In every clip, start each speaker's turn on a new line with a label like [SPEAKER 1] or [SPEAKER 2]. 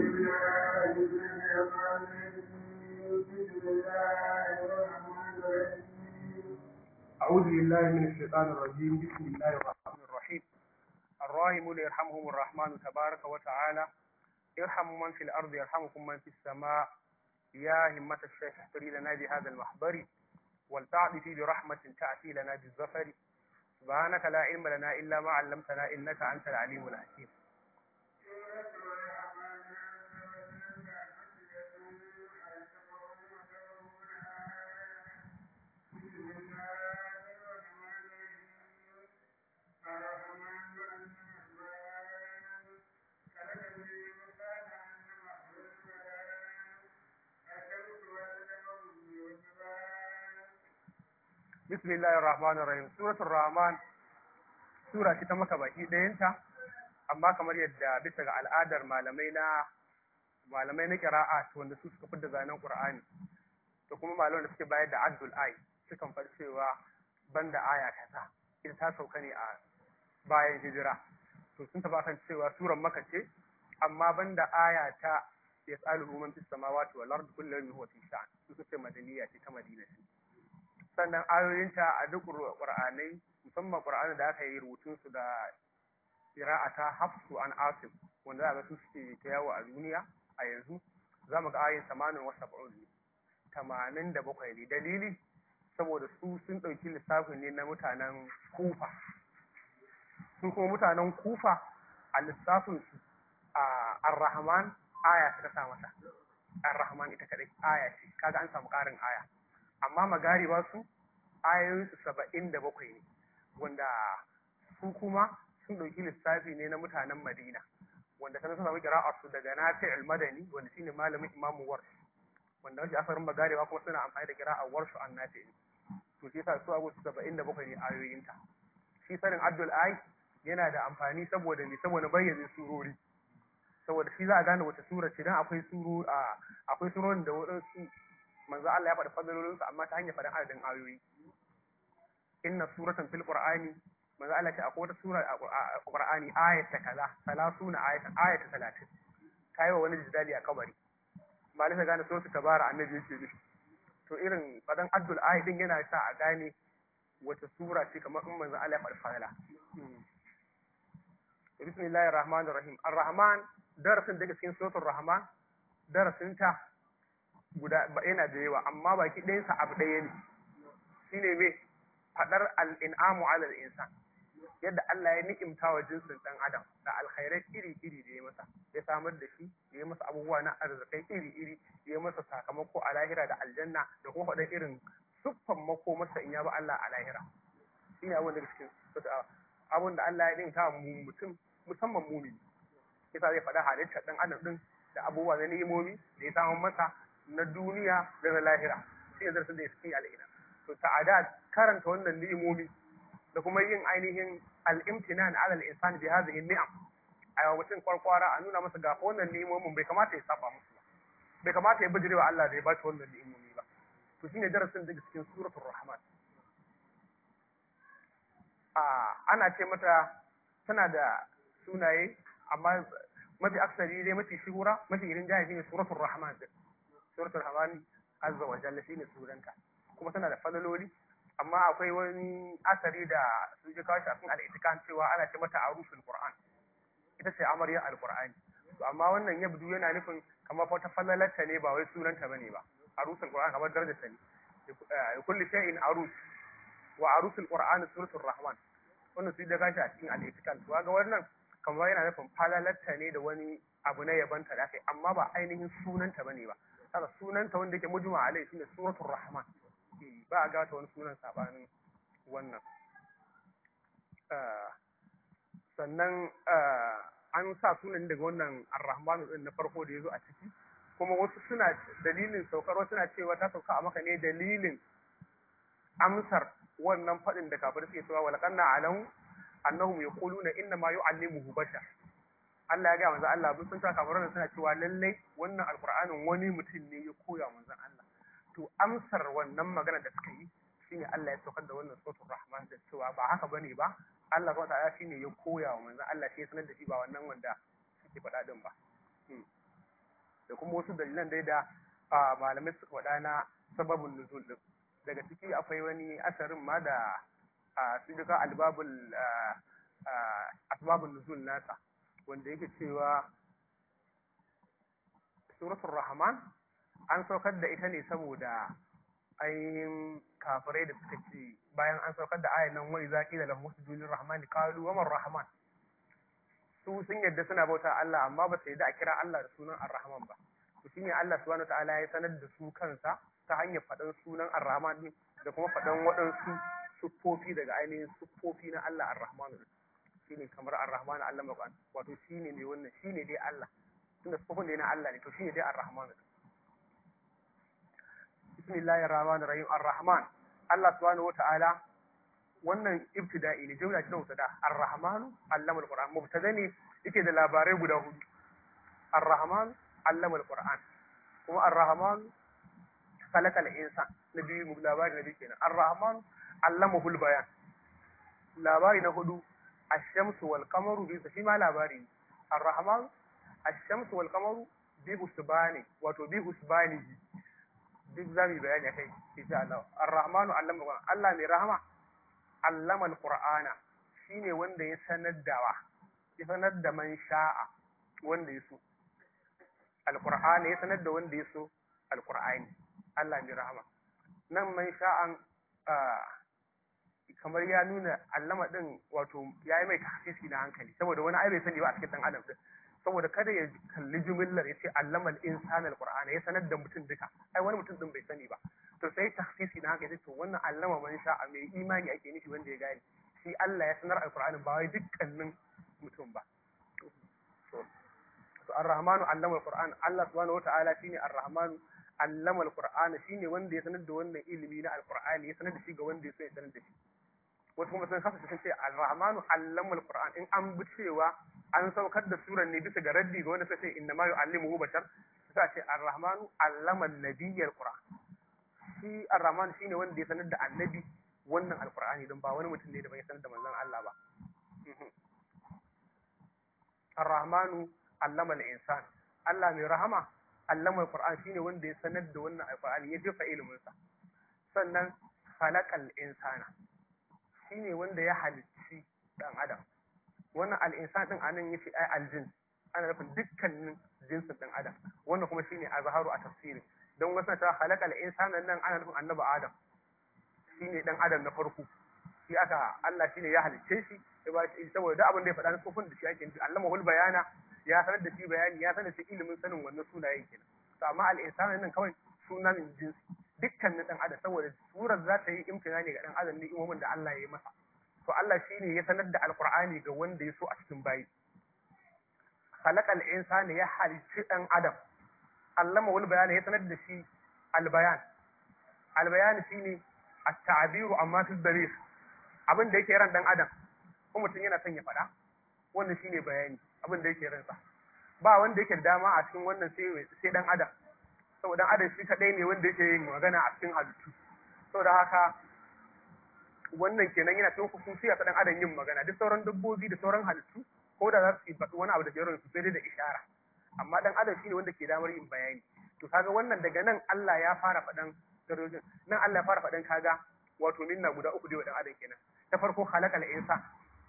[SPEAKER 1] بالله من الشيطان الرجيم بسم الله الرحمن الرحيم
[SPEAKER 2] أعوذ بالله من الشيطان الرجيم بسم الله الرحمن الرحيم الراحمون يرحمهم الرحمن تبارك وتعالى ارحموا من في الأرض يرحمكم من في السماء يا همة الشيخ احضري لنا بهذا المحضر ولتعطفي برحمة تأتي لنا بالظفر سبحانك لا علم لنا إلا ما علمتنا إنك أنت العليم الحكيم بسم الله الرحمن الرحيم سورة الرحمن sura ce ta maka baki ɗayanta amma kamar yadda bisa ga al'adar malamai na malamai na kira'a wanda su suka fidda zanen qur'ani da kuma malaman da suke bayar da addul ai sukan faɗi cewa banda aya kaza ita ta sauka ne a bayan hijira to sun taɓa kan cewa suran maka ce amma banda aya ta ya tsalu man fis samawati wal ardi kullu yawmin huwa fi sha'an su suke madaniya ce ta madina ce sannan ayoyinta a duk qur'anai musamman qur'ani da aka yi rubutun su da qira'ata hafsu an asim wanda za ga su suke ta yawo a duniya a yanzu za mu ga ayin samanin wa sab'un ne tamanin da bakwai ne dalili saboda su sun ɗauki lissafin ne na mutanen kufa su kuma mutanen kufa a lissafin su a ar-rahman aya ta sa masa ar-rahman ita kadai aya ce kaga an samu ƙarin aya amma magari ba su ayoyinsu saba'in da bakwai ne wanda su kuma sun ɗauki lissafi ne na mutanen madina wanda sanar sun samu kira'ar su daga nafi al-madani wanda shine malamin imamu warsh wanda wajen asarin magarewa kuma suna amfani da kira'ar warshu an nafi ne to shi yasa su agu saba'in da bakwai ne ayoyinta shi sanin abdul ai yana da amfani saboda me saboda bayyana surori saboda shi za a gane wata sura ce dan akwai suru a akwai surorin da wadansu manzo Allah ya faɗi fadalolinsu amma ta hanyar faɗin adadin ayoyi inna suratan fil qur'ani manzo Allah ce akwai wata sura a qur'ani ayata kaza salasuna ayatan ayata 30 kai wa wani jidali a kabari malai ta gane suratul tabara annabi yake ne to irin fadan addul ayat din yana sa a gane wata sura ce kamar in manzo Allah ya faɗi fadala bismillahir rahmanir rahim ar-rahman darasin daga cikin suratul rahman darasin ta guda yana da yawa amma baki ɗayansa abu ɗaya ne shine me faɗar al'in'amu alal insan yadda Allah ya ni'imta wa jinsin ɗan adam da alkhairai iri-iri da ya masa ya samar da shi ya masa abubuwa na arzikai iri-iri ya masa sakamako a lahira da aljanna da kuma faɗar irin siffan mako masa in ya ba Allah a lahira shi ne abin da cikin abin da Allah ya ni'imta wa mutum musamman mumini yasa zai faɗa halittar ɗan adam ɗin da abubuwa na ni'imomi da ya samu masa na duniya da na lahira shi ne zarafin da ya fi al'ina to ta'ada karanta wannan ni'imomi da kuma yin ainihin al'imtinan ala al-insan bi hadhihi ni'am a mutum kwarkwara a nuna masa ga wannan ni'imomin bai kamata ya saba musu ba bai kamata ya bijirewa Allah da ya ba shi wannan ni'imomi ba to shine darasin daga cikin suratul rahman a ana ce mata tana da sunaye amma mafi aksari dai mafi shigura mafi irin jaya shine suratul rahman suratul rahman azza wa jalla shine suranta kuma tana da falaloli amma akwai wani asari da su ji kawo shi a cikin al'itikan cewa ana ce mata arusul qur'an ita ce amarya alqur'ani to amma wannan yabdu yana nufin kamar wata falalarta ne ba wai sunanta bane ba arusul qur'an kamar darajarta ne kulli shay'in arus wa arusul qur'an suratul rahman wannan su da kashi a cikin al'itikan to ga wannan kamar yana nufin falalarta ne da wani abu na yabanta da kai amma ba ainihin sunanta bane ba kaga sunanta wanda yake mujma alai shine suratul rahman ba a gata wani sunan sabanin wannan sannan an sa sunan daga wannan ar-rahmanu din na farko da yazo a ciki kuma wasu suna dalilin saukar wasu suna cewa ta sauka a maka ne dalilin amsar wannan fadin da kafir suke cewa walaqanna alam annahum yaquluna inna ma yu'allimuhu bashar Allah ya ga manzo Allah bin sun ta kafirin suna cewa lallai wannan alqur'anin wani mutum ne ya koya manzon Allah to amsar wannan magana da suka yi shine Allah ya saukar da wannan suratul rahman da cewa ba haka bane ba Allah subhanahu ta'ala shine ya koya wa manzon Allah sai sanar da shi ba wannan wanda suke faɗa din ba da kuma wasu dalilan dai da malamai suka faɗa na sababin nuzul din daga ciki akwai wani asarin ma da su duka albabul asbabun nuzul nasa wanda yake cewa suratul rahman an saukar da ita ne saboda ainihin kafirai da suka ce bayan an saukar da ayan nan wani zaki da lahu sujudin rahmani qalu wa rahman su sun yadda suna bauta Allah amma ba su yadda a kira Allah da sunan ar-rahman ba to shine Allah subhanahu wataala ya sanar da su kansa ta hanyar faɗan sunan ar-rahman din da kuma faɗan waɗansu siffofi daga ainihin siffofi na Allah ar-rahman shine kamar ar-rahman Allah maƙwan wato shine ne wannan shine dai Allah tunda siffofin ne na Allah ne to shine dai ar-rahman bismillahir rahmanir rahim ar-rahman Allah subhanahu wataala wannan ibtida'i ne jumla ce ta mutada ar-rahman allama al-qur'an mubtada ne yake da labarai guda hudu ar-rahman allama al-qur'an kuma ar-rahman khalaqa al-insan nabi mu labari nabi kenan ar-rahman allamahu al-bayan labari na hudu ash-shamsu wal qamaru bi shi ma labari ar-rahman ash-shamsu wal qamaru bi husbani wato bi husbanihi duk zamu bayani akai insha Allah ar-rahmanu allama al-qur'an Allah mai rahama allama al-qur'ana shine wanda ya sanar da wa ya sanar da man sha'a wanda ya so al-qur'ana ya sanar da wanda ya so al-qur'ani Allah mai rahama nan man sha'an kamar ya nuna allama din wato ya yi mai tahsisi na hankali saboda wani ai bai sani ba a cikin dan adam din saboda kada ya kalli jumillar ya ce allamal insan alqur'ana ya sanar da mutum duka ai wani mutum din bai sani ba to sai tahsisi na hankali to wannan allama man sha'a mai imani ake nufi wanda ya gane shi Allah ya sanar alqur'ani ba wai dukkanin mutum ba to ar-rahmanu allama alqur'an Allah subhanahu wata'ala shine ar-rahmanu allama alqur'ana shine wanda ya sanar da wannan ilimi na alqur'ani ya sanar da shi ga wanda ya so ya sanar da shi wasu kuma sun kasa sun ce al-rahmanu allama al-qur'an in an bi cewa an saukar da suran ne bisa ga raddi ga wanda suka ce inna ma yu'allimuhu bashar sai ce ar-rahmanu allama an-nabiyya al-qur'an shi ar-rahman shine wanda ya sanar da annabi wannan al-qur'ani don ba wani mutum ne da bai sanar da manzon Allah ba ar-rahmanu allama al-insan Allah mai rahama allama al-qur'an shine wanda ya sanar da wannan al-qur'ani ya jefa ilimin sa sannan khalaqal insana shine wanda ya halicci dan adam wannan al'insan din anan yace ai aljin ana nufin dukkanin jinsin dan adam wannan kuma shine azharu a tafsiri don wasu ta halakal insana nan ana nufin annabi adam shine dan adam na farko shi aka Allah shine ya halicce shi ya ba shi saboda duk abin da ya faɗa na tsofin da shi ake nufi Allah mahul bayana ya sanar da shi bayani ya sanar da shi ilimin sanin wannan sunayen kenan to amma al-insana nan kawai sunan jinsi dukkanin dan adam saboda surar za ta yi imtina ne ga dan adam ni'imomin da Allah ya yi masa to Allah shine ya sanar da alqur'ani ga wanda ya so a cikin bayi khalaqal insana ya halicci dan adam allama wal bayani ya sanar da shi albayan albayan shine at-ta'biru amma fi dalil abin da yake ran dan adam ko mutum yana son ya faɗa wannan shine bayani abin da yake ransa ba wanda yake da dama a cikin wannan sai sai dan adam saboda adam shi kadai ne wanda yake yin magana a cikin halittu saboda haka wannan kenan yana cikin hukunci a dan adam yin magana duk sauran dabbobi da sauran halittu ko da za su faɗi wani abu da ke su sai dai da ishara amma dan adam shine wanda ke damar yin bayani to kaga wannan daga nan Allah ya fara faɗan darajin nan Allah ya fara faɗan kaga wato minna guda uku dai wa dan adam kenan ta farko khalaqal insan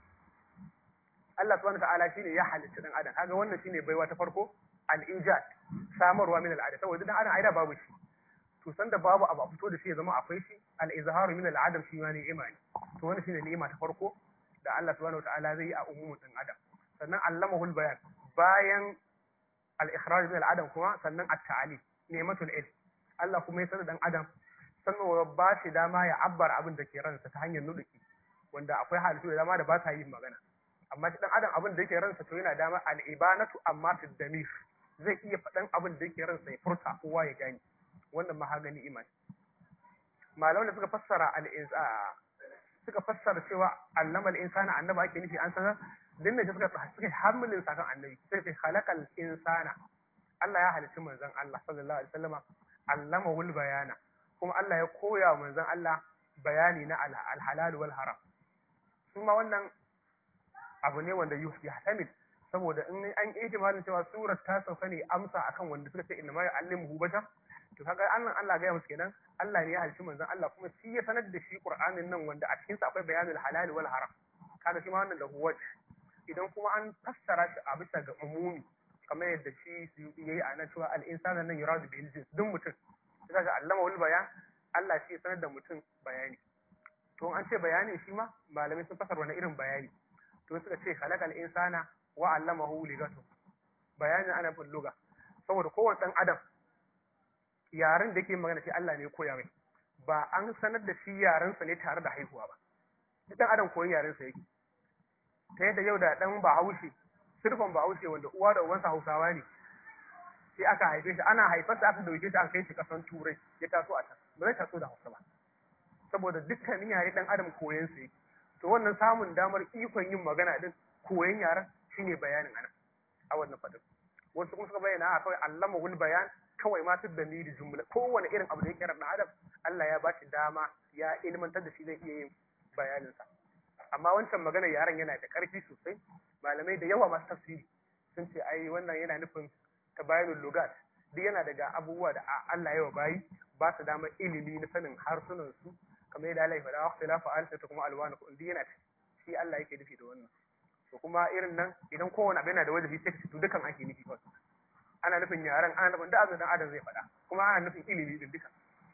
[SPEAKER 2] Allah subhanahu wa ta'ala shine ya halitta dan adam kaga wannan shine baiwa ta farko al-ijad samarwa min al-adam saboda dan adam aida babu shi to sanda babu abu a fito da shi ya zama akwai shi al-izharu min al-adam shi ma ne imani to wannan shine ni'ima ta farko da Allah subhanahu wataala zai yi a umumin dan adam sannan allamahul bayan bayan al-ikhraj min al-adam kuma sannan at-ta'lim ni'matul ilm Allah kuma ya sanar dan adam sannan ba shi dama ya abbar abin da ke ransa ta hanyar nuduki wanda akwai halittu da dama da ba sa yin magana amma shi dan adam abin da yake ransa to yana dama al-ibanatu amma fi damir zai iya faɗan abin da yake ransa ya furta kowa ya gani wannan mahagani iman malaman da suka fassara al-insa suka fassara cewa allama al-insana annaba ake nufi an sanar din ne suka suka hamilin sakan annabi sai sai khalaqal insana Allah ya halicci manzon Allah sallallahu alaihi wasallama allama wal bayana kuma Allah ya koya wa manzon Allah bayani na al-halal wal haram kuma wannan abu ne wanda yahtamil saboda in an yi ihtimalin cewa surar ta sauka ne amsa akan wanda suka ce inna ma ya'allimu bashar to kaga Allah Allah ga musu kenan Allah ne ya halci manzon Allah kuma shi ya sanar da shi Qur'anin nan wanda a cikin sa akwai bayanul halal wal haram kaga shi ma wannan da huwa idan kuma an fassara shi a bisa ga umumi kamar yadda shi su yayi a nan cewa al insana nan yuradu bil jins duk mutum kaga allama wal bayan Allah shi ya sanar da mutum bayani to an ce bayani shi ma malamai sun fasara wani irin bayani to suka ce khalaqal insana wa allamahu ligatu bayanin ana fin luga saboda kowane dan adam yaren da yake magana shi Allah ne ya koya mai ba an sanar da shi yaren sa ne tare da haihuwa ba duk dan adam koyi yaren sa yake ta yadda yau da dan Bahaushe sirfan Bahaushe wanda uwa da uwansa Hausawa ne sai aka haife shi ana haifarsa aka dauke shi an kai shi kasan Turai ya taso a can ba zai taso da Hausa ba saboda dukkanin yare dan adam koyon sa yake to wannan samun damar ikon yin magana din koyon yaren shine bayanin anan a wannan fadin wasu kuma suka bayyana a kawai allama wul bayan kawai ma da ni da jumla kowane irin abu da yake ran adam Allah ya bashi dama ya ilmantar da shi zai iya yin bayanin sa amma wancan magana yaren yana da karfi sosai malamai da yawa masu tafsiri sun ce ai wannan yana nufin tabayinul lugat duk yana daga abubuwa da Allah ya wa bayi ba su damar ilimi na sanin harsunan su kamar yadda Allah ya faɗa wa khilafa alsa ta kuma alwana ko yana shi Allah yake nufi da wannan to kuma irin nan idan kowane abu yana da wajibi sai to dukan ake nufi kawai ana nufin yaran ana nufin da dan adam zai faɗa kuma ana nufin ilimi din duka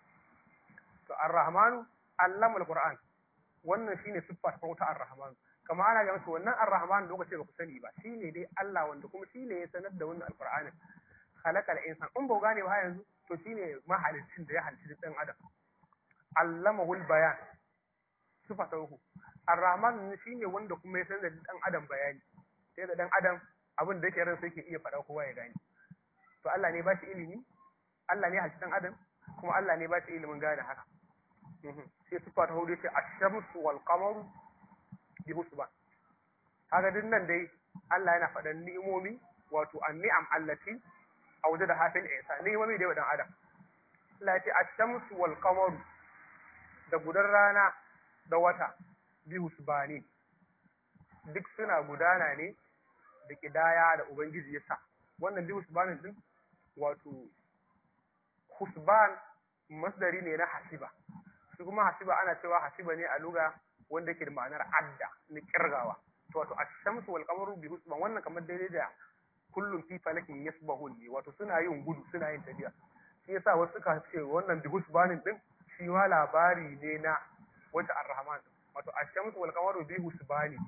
[SPEAKER 2] to ar-rahmanu allama al-qur'an wannan shine siffa ta farko ta ar-rahman kama ana ga musu wannan ar-rahman lokacin ba ku sani ba shine dai Allah wanda kuma shine ya sanar da wannan al-qur'anin khalaqal insan in ba ku gane ba yanzu to shine mahalicin da ya halicci dan adam allamahul bayan sifa ta uku ar-rahman shine wanda kuma ya san da dan adam bayani sai da dan adam abin da yake ran sai yake iya faɗa kowa ya gane to Allah ne ba shi ilimi Allah ne halicci dan adam kuma Allah ne ba shi ilimin gane haka sai sifa ta hudu ce ash-shamsu wal qamaru bi husban kaga din nan dai Allah yana faɗan ni'imomi wato an-ni'am allati awjada hafil isa ni'imomi da dan adam Allah ya ce ash-shamsu wal qamaru da gudan rana da wata bi husbani duk suna gudana ne da kidaya da ubangiji ya sa wannan bi husbanin din wato husban masdari ne na hasiba su kuma hasiba ana cewa hasiba ne a luga wanda yake da ma'anar adda na kirgawa to wato ash-shamsu wal qamaru bi husban wannan kamar daidai da kullum fi falakin yasbahun ne wato suna yin gudu suna yin tafiya shi yasa wasu suka ce wannan bi husbanin din shi ma labari ne na wata ar-rahman wato ash-shamsu wal qamaru bi husbani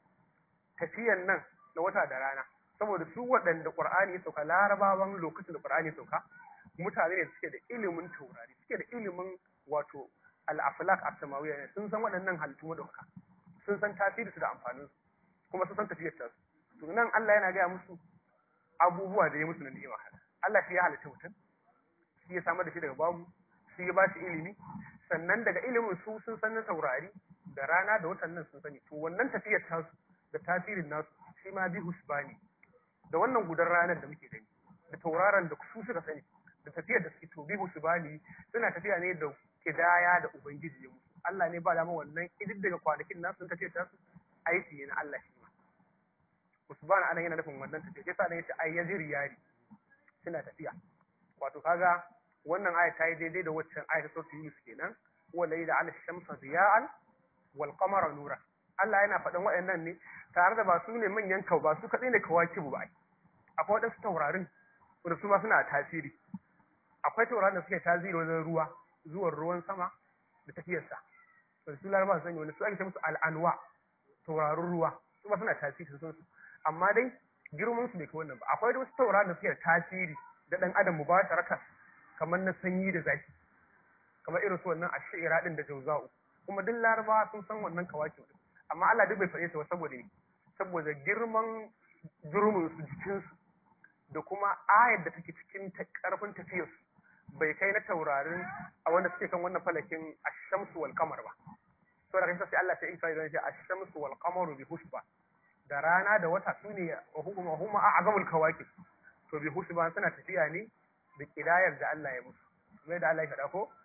[SPEAKER 2] tafiyan nan na wata da rana saboda su waɗanda qur'ani ya sauka larabawan lokacin da qur'ani ya sauka mutane ne suke da ilimin taurari suke da ilimin wato al-aflak as-samawiyya ne sun san waɗannan halittu madauka sun san tasiri su da amfanin su kuma sun san tafiyar ta to nan Allah yana gaya musu abubuwa da ya musu na ni'ima Allah shi ya halitta mutum shi ya samar da shi daga babu shi ya ba shi ilimi sannan daga ilimin su sun san na taurari da rana da watan nan sun sani to wannan tafiyar tasu da tasirin nasu shi ma bi husbani da wannan gudan ranar da muke gani da tauraron da su suka sani da tafiyar da suke to bi husbani suna tafiya ne da kidaya da ubangiji ya musu Allah ne ba da wannan idin daga kwanakin nasu sun tafiyar tasu aiki ne na Allah shi ma husban anan yana nufin wannan tafiya yasa ne yace ay yaziri yari suna tafiya wato kaga wannan aya ta yi daidai da waccan aya ta sautu Yunus kenan wanda yi da ala shamsa ziya'an wal qamara nura Allah yana faɗin waɗannan ne tare da ba su ne manyan kau ba su kaɗai ne kawakibu ba akwai waɗansu taurarin wanda su ma suna tasiri akwai taurarin da suke tasiri wajen ruwa zuwan ruwan sama da tafiyarsa wanda su laraba su sani wanda su ake ce musu al'anwa taurarin ruwa su ma suna tasiri sun su amma dai girman su bai kai wannan ba akwai wasu taurarin da suke da tasiri da ɗan adam mubasharatan kamar na sanyi da zafi kamar irin su wannan ashira din da jauza'u kuma duk larabawa sun san wannan kawaki din amma Allah duk bai faɗe su ba saboda ne saboda girman durmin su jikin su da kuma ayar da take cikin ta karfin tafiyar su bai kai na taurarin a wanda suke kan wannan falakin ash-shamsu wal qamar ba to da kansa sai Allah sai in kai zan ce ash-shamsu wal qamaru bi husba da rana da wata sune wa huma huma a'zamul kawakib to bi husba suna tafiya ne da kidayar da Allah ya musu mai da Allah ya faɗa ko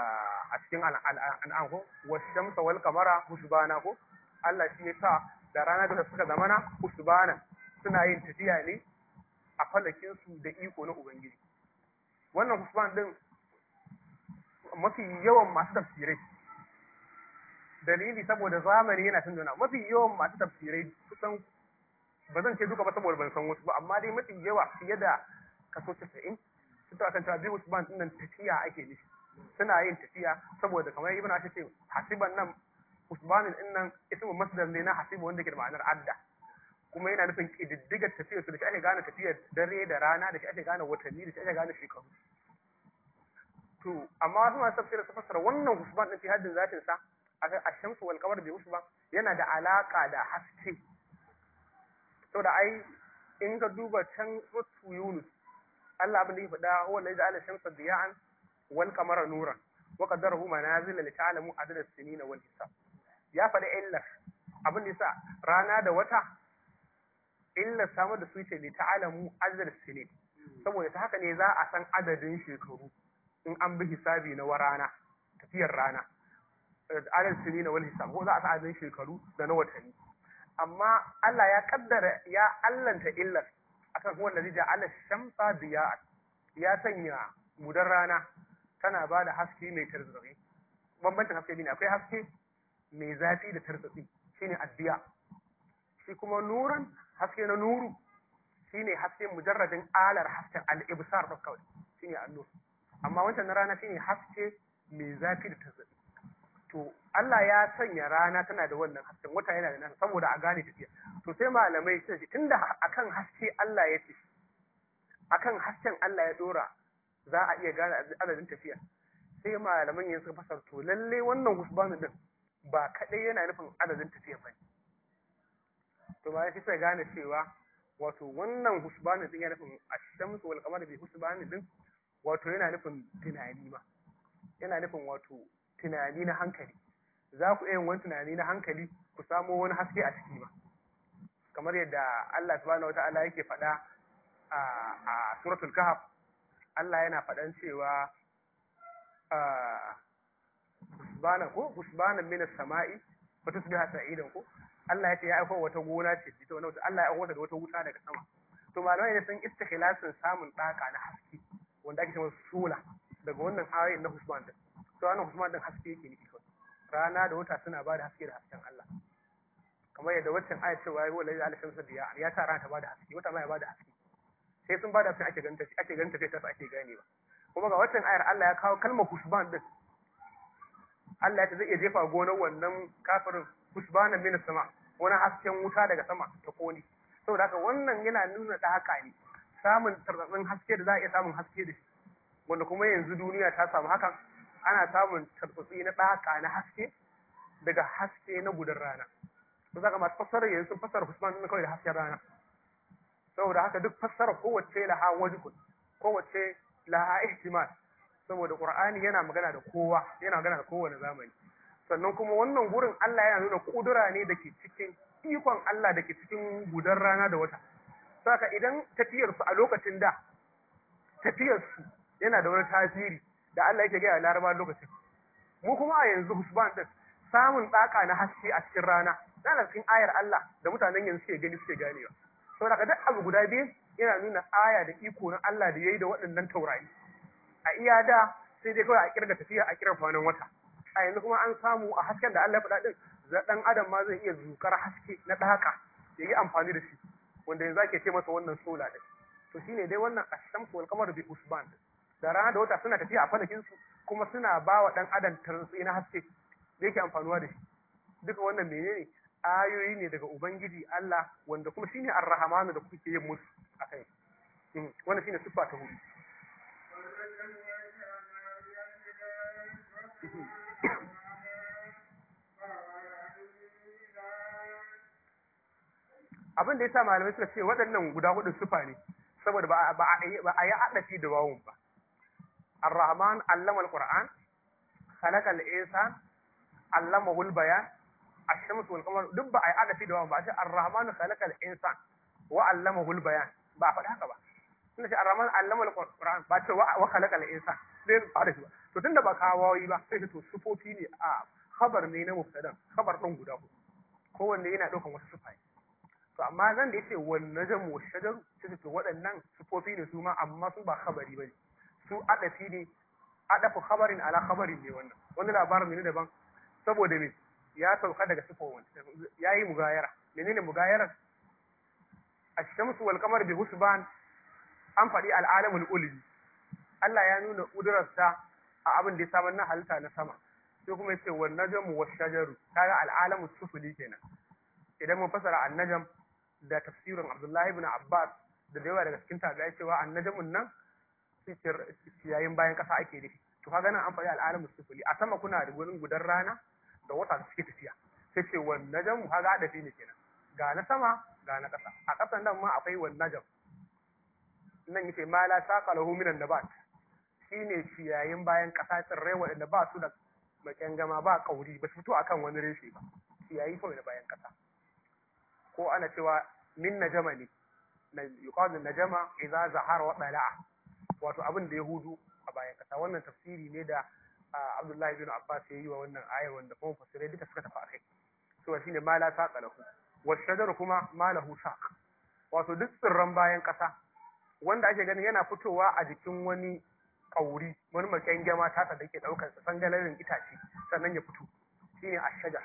[SPEAKER 2] a cikin al'an ko wasu wal kamara husbana ko Allah shi ya sa da rana da suka zamana husbana suna yin tafiya ne a falakin su da iko na ubangiji wannan husban din mafi yawan masu tafsirai dalili saboda zamani yana tunduna mafi yawan masu tafsirai kusan ba zan ce duka ba saboda ban san wasu ba amma dai mafi yawa fiye da kaso 90 sun ta kan cewa biyu usman din nan tafiya ake nufi suna yin tafiya saboda kamar ibn ashir ce hasiban nan usmanin din nan ismu masdar ne na hasibu wanda ke da ma'anar adda kuma yana nufin kididdigar tafiyar su da shi ake gane tafiyar dare da rana da shi ake gane watanni da shi ake gane shekaru to amma wasu masu tafsirin su fassara wannan usman din fi haddin zatin sa a shamsu wal qamar bi usman yana da alaka da haske saboda ai in ka duba can rutu yunus Allah abin da ya faɗa huwa allazi ja'ala shamsa diya'an wal qamara nuran wa qaddarahu manazila li ta'lamu adada as-sinina wal hisab ya faɗi illar abin da yasa rana da wata illar samar da su ce li ta'lamu adada as-sinin saboda ta haka ne za a san adadin shekaru in an bi hisabi na warana tafiyar rana adadin sinina wal hisab ko za a san adadin shekaru da na watanni amma Allah ya kaddara ya allanta illar akan huwa allazi ja'ala shamsa diya ya sanya mudar rana tana ba da haske mai tarzatsi bambancin haske ne akwai haske mai zafi da tarzatsi shine addiya shi kuma nuran haske na nuru shine haske mujarradin alar hasken al-ibsar da kawai shine annur amma wancan na rana shine haske mai zafi da tarzatsi to Allah ya sanya rana tana da wannan hasken wata yana da nasa saboda a gane tafiya to sai malamai sun ce tunda akan haske Allah ya ce akan hasken Allah ya dora za a iya gane adadin tafiya sai malaman yin suka fasar to lalle wannan husbanu din ba kadai yana nufin adadin tafiya ba to ba sai sai gane cewa wato wannan husbanu din yana nufin ashamsu wal qamar bi husbanu din wato yana nufin tunani ma yana nufin wato tunani na hankali za ku yin wani tunani na hankali ku samo wani haske a ciki ma kamar yadda Allah subhanahu wata'ala yake faɗa a suratul kahf Allah yana faɗan cewa husbana ko husbana min as-sama'i wa tusbiha sa'idan ko Allah ya ce ya aika wata gona ce ita wannan Allah ya aika da wata wuta daga sama to malamai ne sun istikhlasin samun daka na haske wanda ake cewa sula daga wannan ayoyin na husban din to wannan husban din haske yake nufi kawai rana da wata suna bada haske da hasken Allah kamar yadda waccan ayat cewa ya wala ya shamsu diya ya sa rana ta bada haske wata ma ya bada haske sai sun bada sai ake ganin ake ganin sai ta ake ganewa kuma ga waccan ayar Allah ya kawo kalmar husban din Allah ya ce zai iya jefa gonar wannan kafirin husbanan min sama wani hasken wuta daga sama ta koni saboda haka wannan yana nuna da haka ne samun tarzatsin haske da za a iya samun haske da shi wanda kuma yanzu duniya ta samu hakan ana samun tarzatsi na ɗaka na haske daga haske na gudan rana to zaka masu fassara yanzu sun fassara husban din kawai da hasken rana saboda haka duk fassara kowace laha wajibun kowace laha ihtimal saboda qur'ani yana magana da kowa yana magana da kowane zamani sannan kuma wannan gurin Allah yana nuna kudura ne da ke cikin ikon Allah da ke cikin gudan rana da wata saka idan tafiyar su a lokacin da tafiyar su yana da wani tasiri da Allah yake gaya laraba lokacin mu kuma a yanzu husban din samun tsaka na haske a cikin rana yana cikin ayar Allah da mutanen yanzu suke gani suke ganewa saboda ka duk abu guda biyu yana nuna aya da iko na Allah da yayi da waɗannan taurari a iya da sai dai kawai a kirga tafiya a kiran kwanan wata a yanzu kuma an samu a hasken da Allah ya faɗa din dan adam ma zai iya zukar haske na ɗaka ya yi amfani da shi wanda yanzu ake ce masa wannan sola din to shine dai wannan ashamsu wal qamar bi usban da rana da wata suna tafiya a falakin su kuma suna ba wa dan adam tarsi na haske da yake amfanuwa da shi duka wannan menene ayoyi ne daga ubangiji Allah wanda kuma shine ar-rahmanu da kuke yin musu akai wannan shine siffa ta hudu abin da yasa malamai suka ce waɗannan guda hudu sufa ne saboda ba ba a yi adafi da wawun ba ar-rahman allama al-qur'an khalaqa al-insan allamahu al-bayan ash-shamsu wal qamar duk ba a yi adafi da wawun ba a ce ar-rahman khalaqa al-insan wa allamahu al-bayan ba a faɗi haka ba tunda ce ar-rahman allama al-qur'an ba ce wa khalaqa al-insan sai ba da shi ba to tunda ba kawawi ba sai to sufofi ne a khabar ne na mubtadan khabar din guda hudu kowanne yana daukan wasu sufai to amma zan da yace wan najm wa shajaru sai to waɗannan sifofi ne su ma amma su ba khabari bane su adafi ne adafu khabarin ala khabarin ne wannan wani labarin ne daban saboda me ya sauka daga sifofin yayi mugayara menene mugayarar ash-shamsu wal qamar bi husban an faɗi al'alamul ulwi Allah ya nuna ƙudurarsa a abin da ya samar na halitta na sama sai kuma yace wan najmu wash shajaru kaga al'alamus sufuli kenan idan mun fasara an-najm da tafsirin Abdullahi ibn Abbas da yawa daga cikin tabi'ai cewa an-najmun nan yayin bayan kasa ake da to kaga nan an faɗi al'alamus sufuli a sama kuna da gurin gudan rana da wata da suke tafiya sai ce wan najmu kaga adafi ne kenan ga na sama ga na ƙasa a ƙasan nan ma akwai wan najm nan yace ma la saqa lahu minan nabat shine ciyayin bayan ƙasa tsirrai waɗanda ba su da makengama ba kauri ba su fito akan wani reshe ba ciyayi kawai da bayan ƙasa ko ana cewa min najama ne na yuqadu najama idza zahara wa dala'a wato abin da ya hudu a bayan ƙasa wannan tafsiri ne da Abdullahi bin Abbas ya yi wa wannan ayar wanda kuma fasirai duka suka tafi akai so shine ma la saqa lahu wa shajaru kuma ma lahu saq wato duk tsirran bayan ƙasa wanda ake ganin yana fitowa a jikin wani kauri wani maken gyama tasa da ke daukar sa sangalarin itace sannan ya fito shine ashajar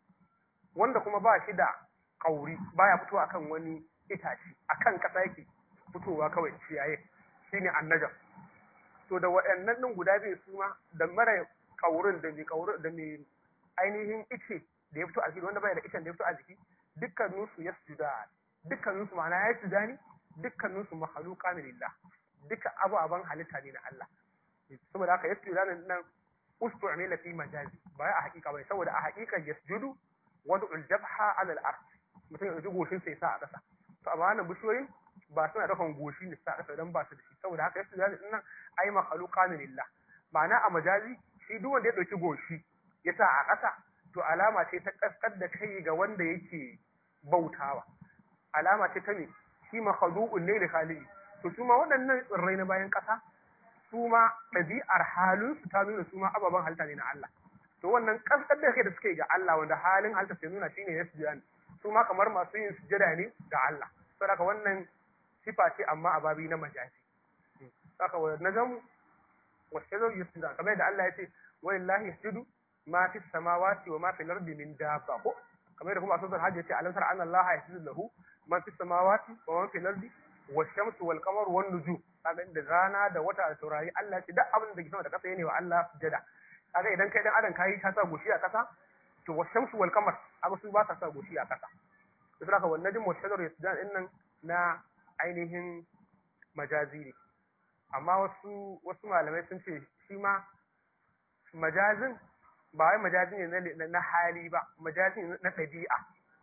[SPEAKER 2] wanda kuma ba shi da kauri baya fitowa akan wani itace akan kasa yake fitowa kawai ciyaye shine annajar to da waɗannan din guda biyu su ma da mara kaurin da mai kaurin da mai ainihin ice da ya fito a jiki wanda bai da icen da ya fito a jiki dukkaninsu yasjuda dukkaninsu ma'ana ya sujuda ne dukkaninsu mahaluka ne lillah duka ababen halitta ne na Allah saboda haka yasjudu nan nan ustu'mila fi majazi ba a hakika bai saboda a hakika yasjudu wadu aljabha ala al-ard mutum ya ji goshin sai sa a ƙasa to amma wannan bishiyoyin ba suna dakan goshi ne sa a ƙasa dan ba su da shi saboda haka yasjudu nan ai mahaluka ne lillah ma'ana a majazi shi duk wanda ya dauki goshi ya sa a ƙasa to alama ce ta kaskar da kai ga wanda yake bautawa alama ce ta me shi makhluqun ne da khaliqi to su ma waɗannan tsirrai na bayan ƙasa su ma ɗabi'ar halin su ta nuna su ma ababen halitta ne na Allah to wannan kaskar da kai da suke ga Allah wanda halin halitta sai nuna shine yasjudan su ma kamar masu yin sujada ne ga Allah saboda wannan sifa ce amma a babi na majazi saka wa najam wa shajar yasjudan kamar yadda Allah ya ce walillahi yasjudu ma fi samawati wa ma fi al-ardi min dabba ko kamar yadda kuma a sunan hajji ya ce alam tara anna Allah yasjudu lahu man fi samawati wa man fi al-ardi والشمس والقمر والنجوم kaga da rana da wata da taurari Allah ce duk abin da ke sama da kasa yana wa Allah sujada kaga idan kai dan adam kai ka sa goshi a kasa to washamsu wal qamar amma su ba sa sa goshi a kasa to saka wannan najm wa shajar yasjudan din nan na ainihin majazi ne amma wasu wasu malamai sun ce shi ma majazin ba wai majazi ne na hali ba majazi ne na ɗabi'a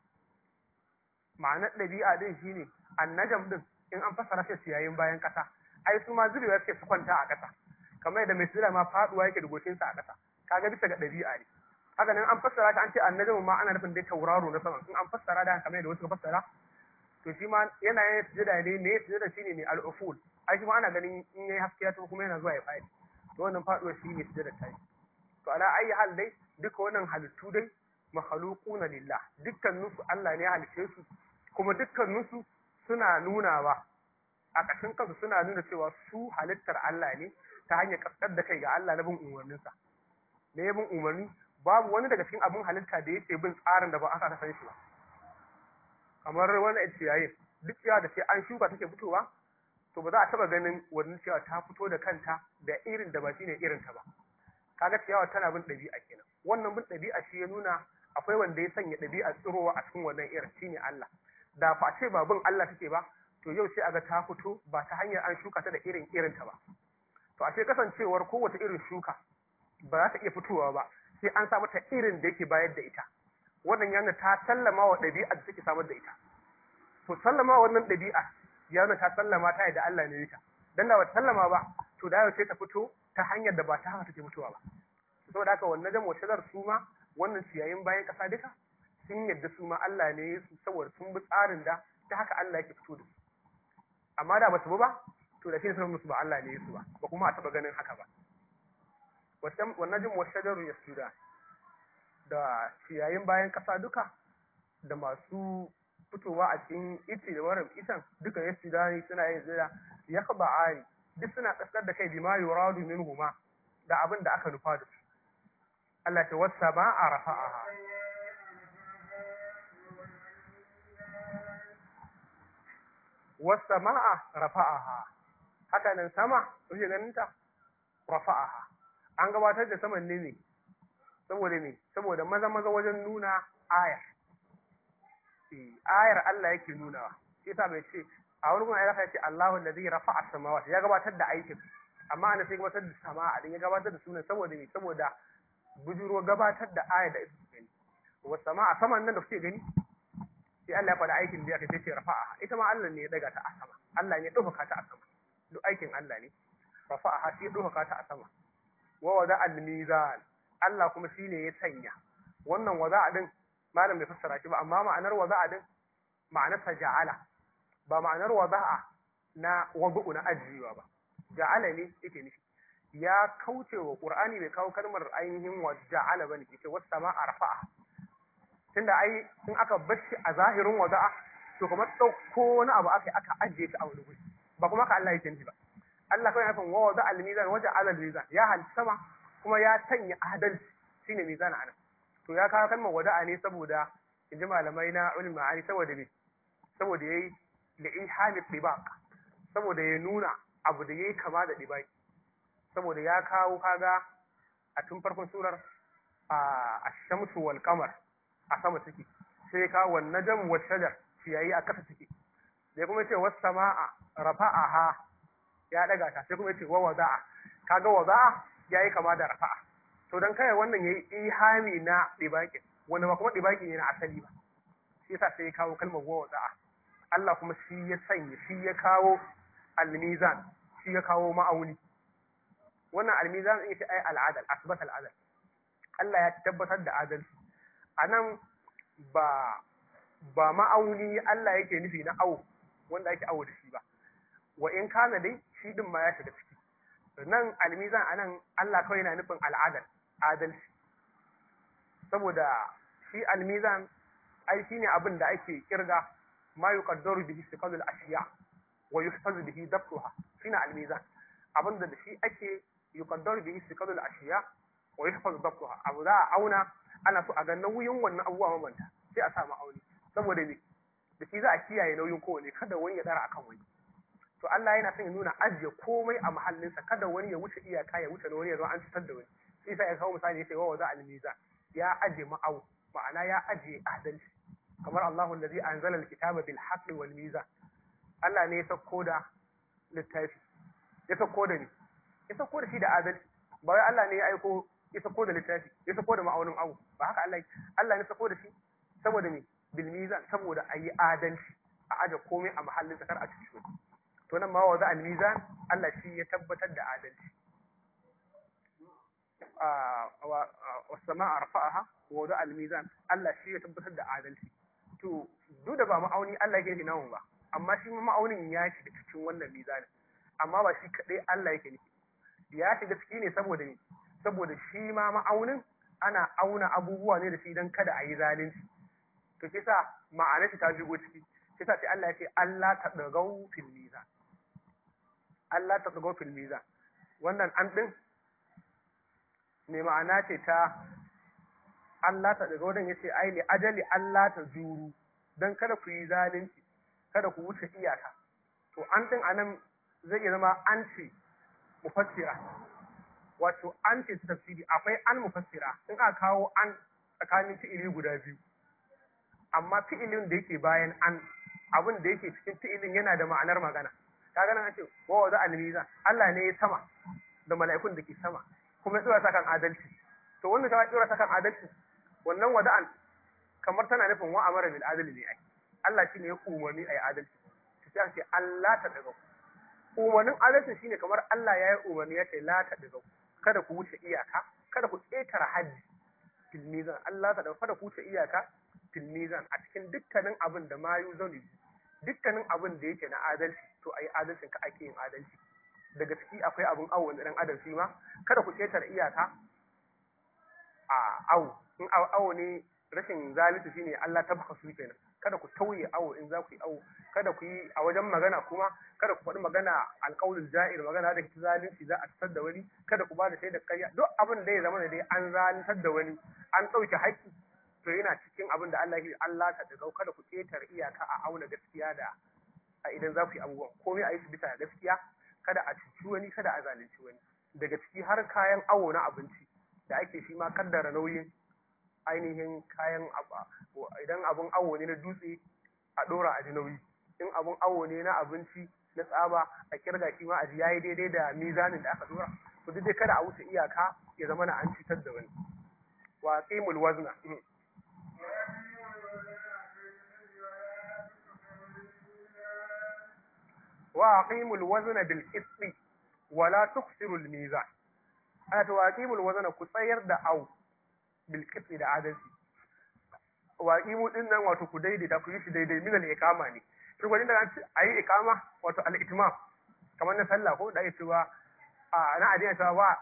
[SPEAKER 2] ma'anar ɗabi'a din shine annajam din in an fassara shi ciyayin bayan kasa ai su ma zubewa suke su kwanta a kasa kamar yadda mai sura ma faduwa yake da goshin sa a kasa kaga bisa ga dabi'a ne haka nan an fassara ta an ce annajmu ma ana nufin dai tauraro na sama in an fassara da kamar yadda wasu fassara to shi ma yana yin sujada ne ne sujada shine ne al-uful ai shi ma ana ganin in yayi haske ya to kuma yana zuwa ya fadi to wannan faduwa shine sujada ta to ala ayi hal dai duka wannan halittu dai makhluquna lillah dukkaninsu Allah ne ya halice su kuma dukkaninsu suna nunawa a ƙashin kansu suna nuna cewa su halittar Allah ne ta hanyar kaskar da kai ga Allah na bin umarninsa da ya bin umarni babu wani daga cikin abin halitta da yake bin tsarin da ba aka san shi ba kamar wani ciyayin duk ciyawa da sai an shuka take fitowa to ba za a taba ganin wannan ciyawa ta fito da kanta da irin da ba shine irin ta ba kaga ciyawa tana bin ɗabi'a kenan wannan bin ɗabi'a shi ya nuna akwai wanda ya sanya ɗabi'a tsirowa a cikin wannan irin shine Allah da fa ce ba bin Allah take ba to yau sai aga ta fito ba ta hanyar an shuka ta da irin irin ta ba to ashe kasancewar kowace irin shuka ba za ta iya fitowa ba sai an sa mata irin da yake bayar da ita wannan yana ta sallama wa ɗabi'a da take samar da ita to sallama wannan ɗabi'a ya nuna ta sallama ta yadda Allah ne ita dan da ba ta sallama ba to da yau sai ta fito ta hanyar da ba ta haka take fitowa ba saboda haka wannan jamo shadar su ma wannan ciyayin bayan ƙasa duka sun yadda su ma Allah ne su saboda sun bi tsarin da ta haka Allah yake fito da su amma da basu bi ba to da shi sun musu ba Allah ne su ba ba kuma a taba ganin haka ba wannan jin washajaru yasuda da ciyayin bayan kasa duka da masu fitowa a cikin ice da warin itan duka ya sudani suna yin zira ya khaba'ani duk suna kaskar da kai bima yuradu minhuma da abin da aka nufa da su Allah ce wasa ba a rafa'aha wasa ma'a rafa'aha haka nan sama kuke ganin ta rafa'aha an gabatar da saman ne ne saboda ne saboda maza maza wajen nuna ayar ayar Allah yake nunawa shi yasa bai ce a wani kuma ya ce Allahu allazi rafa'a samawati ya gabatar da aikin amma ana sai gabatar da sama'a din ya gabatar da sunan saboda ne saboda bujuro gabatar da ayar da ita gani wa sama'a saman nan da kuke gani sai Allah ya faɗa aikin da ya kai ce rafa'a ita ma Allah ne ya daga ta a sama Allah ne ya ɗaukaka ta a sama duk aikin Allah ne rafa'a shi ya ɗaukaka ta a sama wa wada al-mizan Allah kuma shine ya sanya wannan wada'a din malam bai fassara shi ba amma ma'anar wada'a din ma'anar ta ja'ala ba ma'anar wada'a na wadu'u na ajiyewa ba ja'ala ne yake nufi ya kauce wa qur'ani bai kawo kalmar ainihin wa ja'ala bane yake was sama'a rafa'a tunda ai in aka bashi a zahirin wada'a to kamar dauko wani abu aka aka ajiye shi a wani guri ba kuma ka Allah yake nufi ba Allah kawai nufin wa wada'a al-mizan wa ja'ala al-mizan ya halitta sama kuma ya sanya adalci shine mizan anan to ya kawo kalmar wada'a ne saboda in ji malamai na ulul ma'ani saboda me saboda yayi da ihami dibaq saboda ya nuna abu da yayi kama da dibaq saboda ya kawo kaga a tun farkon surar a ash-shamsu wal qamar a sama take sai ka wan najm wa shajar ciyayi a kasa take sai kuma ce was samaa rafa'aha ya daga ta sai kuma ce wa wada'a kaga wada'a yayi kama da rafa'a to dan kai wannan yayi ihami na dibaki wanda ba kuma dibaki ne na asali ba shi yasa sai ya kawo kalmar wa wada'a Allah kuma shi ya sanya shi ya kawo al-mizan shi ya kawo ma'auni wannan al-mizan din shi ai al-adal asbat al-adal Allah ya tabbatar da adalci anan ba ba ma'auni Allah yake nufi na awo wanda ake awo da shi ba wa in kana dai shi din ma ya shiga ciki nan almizan anan Allah kawai yana nufin al'adal adalci saboda shi almizan ai shine abin da ake kirga ma yuqaddaru bihi istiqalul ashiya wa yuhfazu bihi dabtuha shine almizan abin da shi ake yuqaddaru bihi istiqalul ashiya wa yuhfazu dabtuha abu za a auna ana so a ga nauyin wannan abubuwa mamanta sai a sa ma'auni saboda me da shi za a kiyaye nauyin kowane kada wani ya dara akan wani to Allah yana son ya nuna ajiye komai a mahallinsa kada wani ya wuce iyaka ya wuce wani ya zo an fitar da wani sai sai ya kawo misali ya ce wa waza al-mizan ya ajiye ma'au ma'ana ya ajiye adalci kamar Allahu allazi anzala al-kitaba bil haqqi wal mizan Allah ne ya sauko da littafi ya sauko da ni ya sauko da shi da adalci ba wai Allah ne ya aiko ya sauko da littafi ya sauko da ma'aunin abu ba haka Allah Allah ne sauko da shi saboda me bil mizan saboda ayi adalci a aje komai a mahallin sakar a cikin to nan ma wa al-mizan Allah shi ya tabbatar da adalci wa sama'a rafa'aha wa wada al-mizan Allah shi ya tabbatar da adalci to duk da ba ma'auni Allah yake nufi namu ba amma shi ma'aunin ya shiga cikin wannan mizanin amma ba shi kadai Allah yake nufi ya shiga ciki ne saboda ne saboda shi ma ma'aunin ana auna abubuwa ne da shi don kada a yi zalunci to kisa ma'anar shi ta shigo ciki kisa sai Allah ya ce Allah ta dagau fil mizan Allah ta tsago fil mizan wannan an din me ma'ana ce ta Allah ta daga wadan yace ai li ajali Allah ta juru dan kada ku yi zalunci kada ku wuce iyaka to an din anan zai iya zama an ce mufassira wato an ce tafsiri akwai an mufassira in aka kawo an tsakanin fi'ili guda biyu amma fi'ilin da yake bayan an abin da yake cikin fi'ilin yana da ma'anar magana kaga nan ce wa wada al-mizan Allah ne ya sama da mala'ikun da ke sama kuma ya tsora kan adalci to wannan ta tsora kan adalci wannan wada'an kamar tana nufin wa amara bil adli ne ai Allah shine ya umarni ai adalci sai an ce Allah ta daga umarnin adalci shine kamar Allah ya yi umarni ya ce la ta daga kada ku wuce iyaka kada ku ƙetare haddi fil mizan Allah ta daga kada ku wuce iyaka fil mizan a cikin dukkanin abin da ma yuzani dukkanin abin da yake na adalci to ayi adalcin ka ake yin adalci daga ciki akwai abin awo da dan adam shi ma kada ku ƙetare iyaka a awo in awo ne rashin zalunci shine Allah ta baka su kenan kada ku tauye awo in za ku yi awo kada ku yi a wajen magana kuma kada ku faɗi magana alƙawlul ja'ir magana da zalunci za a tsar da wani kada ku ba da shaidar ƙarya duk abin da ya zama da dai an zaluntar da wani an ɗauke haƙƙi to yana cikin abin da Allah ya Allah ta daga kada ku ƙetare iyaka a auna gaskiya da a idan za ku yi abubuwan komai a yi su bisa gaskiya kada a cuci wani kada a zalunci wani daga ciki har kayan awo na abinci da ake shi ma kaddara nauyin ainihin kayan idan abun awo ne na dutse a ɗora a ji nauyi in abun awo ne na abinci na tsaba a kirga shi ma a ji yayi daidai da mizanin da aka dora to duk dai kada a wuce iyaka ya zama na an cutar da wani wa qimul wazna wa aqimul wazna bil qisti wa la tukhsiru al mizan ana to aqimul wazna ku tsayar da au bil qisti da adalci wa aqimu din nan wato ku daidaita ku yi shi daidai min al iqama ne shi gwajin da a yi iqama wato al itmam kamar na sallah ko da ake cewa na addini cewa wa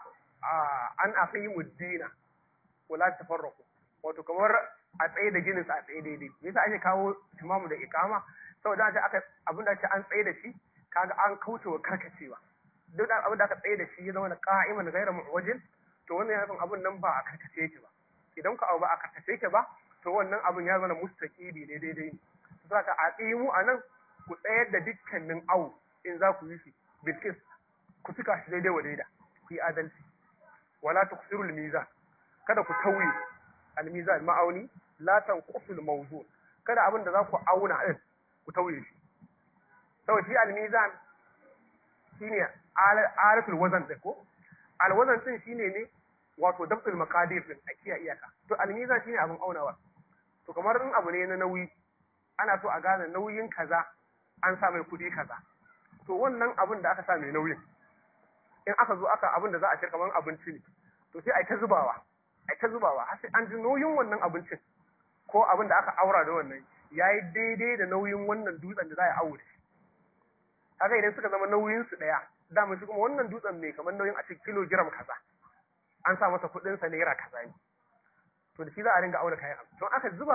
[SPEAKER 2] an aqimu dina wa la tafarraqu wato kamar a tsaye da ginin sa a tsaye daidai me yasa ake kawo imamu da iqama saboda aka aka abin da an tsaye da shi kaga an kaucewa karkacewa duk da abin da aka tsaye da shi ya zama da qa'iman ghayra mu'wajin to wannan ya san abin nan ba a karkace yake ba idan ka abu ba a karkace yake ba to wannan abin ya zama mustaqili ne daidai ne saka a tsimu anan ku tsayar da dukkanin awu in za ku yi shi bilkis ku cika shi daidai wa daida ku yi adalci wala tuksiru al-mizan kada ku tauye al-mizan ma'auni la tanqusu al-mawzun kada abin da za ku auna din ku tauye shi saboda shi al-mizan shine alatul wazan din ko al-wazan din shine ne wato dabtul maqadir din a kiyaye iyaka to al-mizan shine abin aunawa to kamar in abu ne na nauyi ana so a gane nauyin kaza an sa mai kudi kaza to wannan abin da aka sa mai nauyin in aka zo aka abin da za a ci kamar abinci ne to sai a ta zubawa a ta zubawa har sai an ji nauyin wannan abincin ko abin da aka aura da wannan yayi daidai da nauyin wannan dutsen da za a aure shi kaga idan suka zama nauyin su daya dama shi kuma wannan dutsen mai kamar nauyin a cikin kilogram kaza an sa masa kudin sa naira kaza ne to da shi za a ringa aure kayan to aka zuba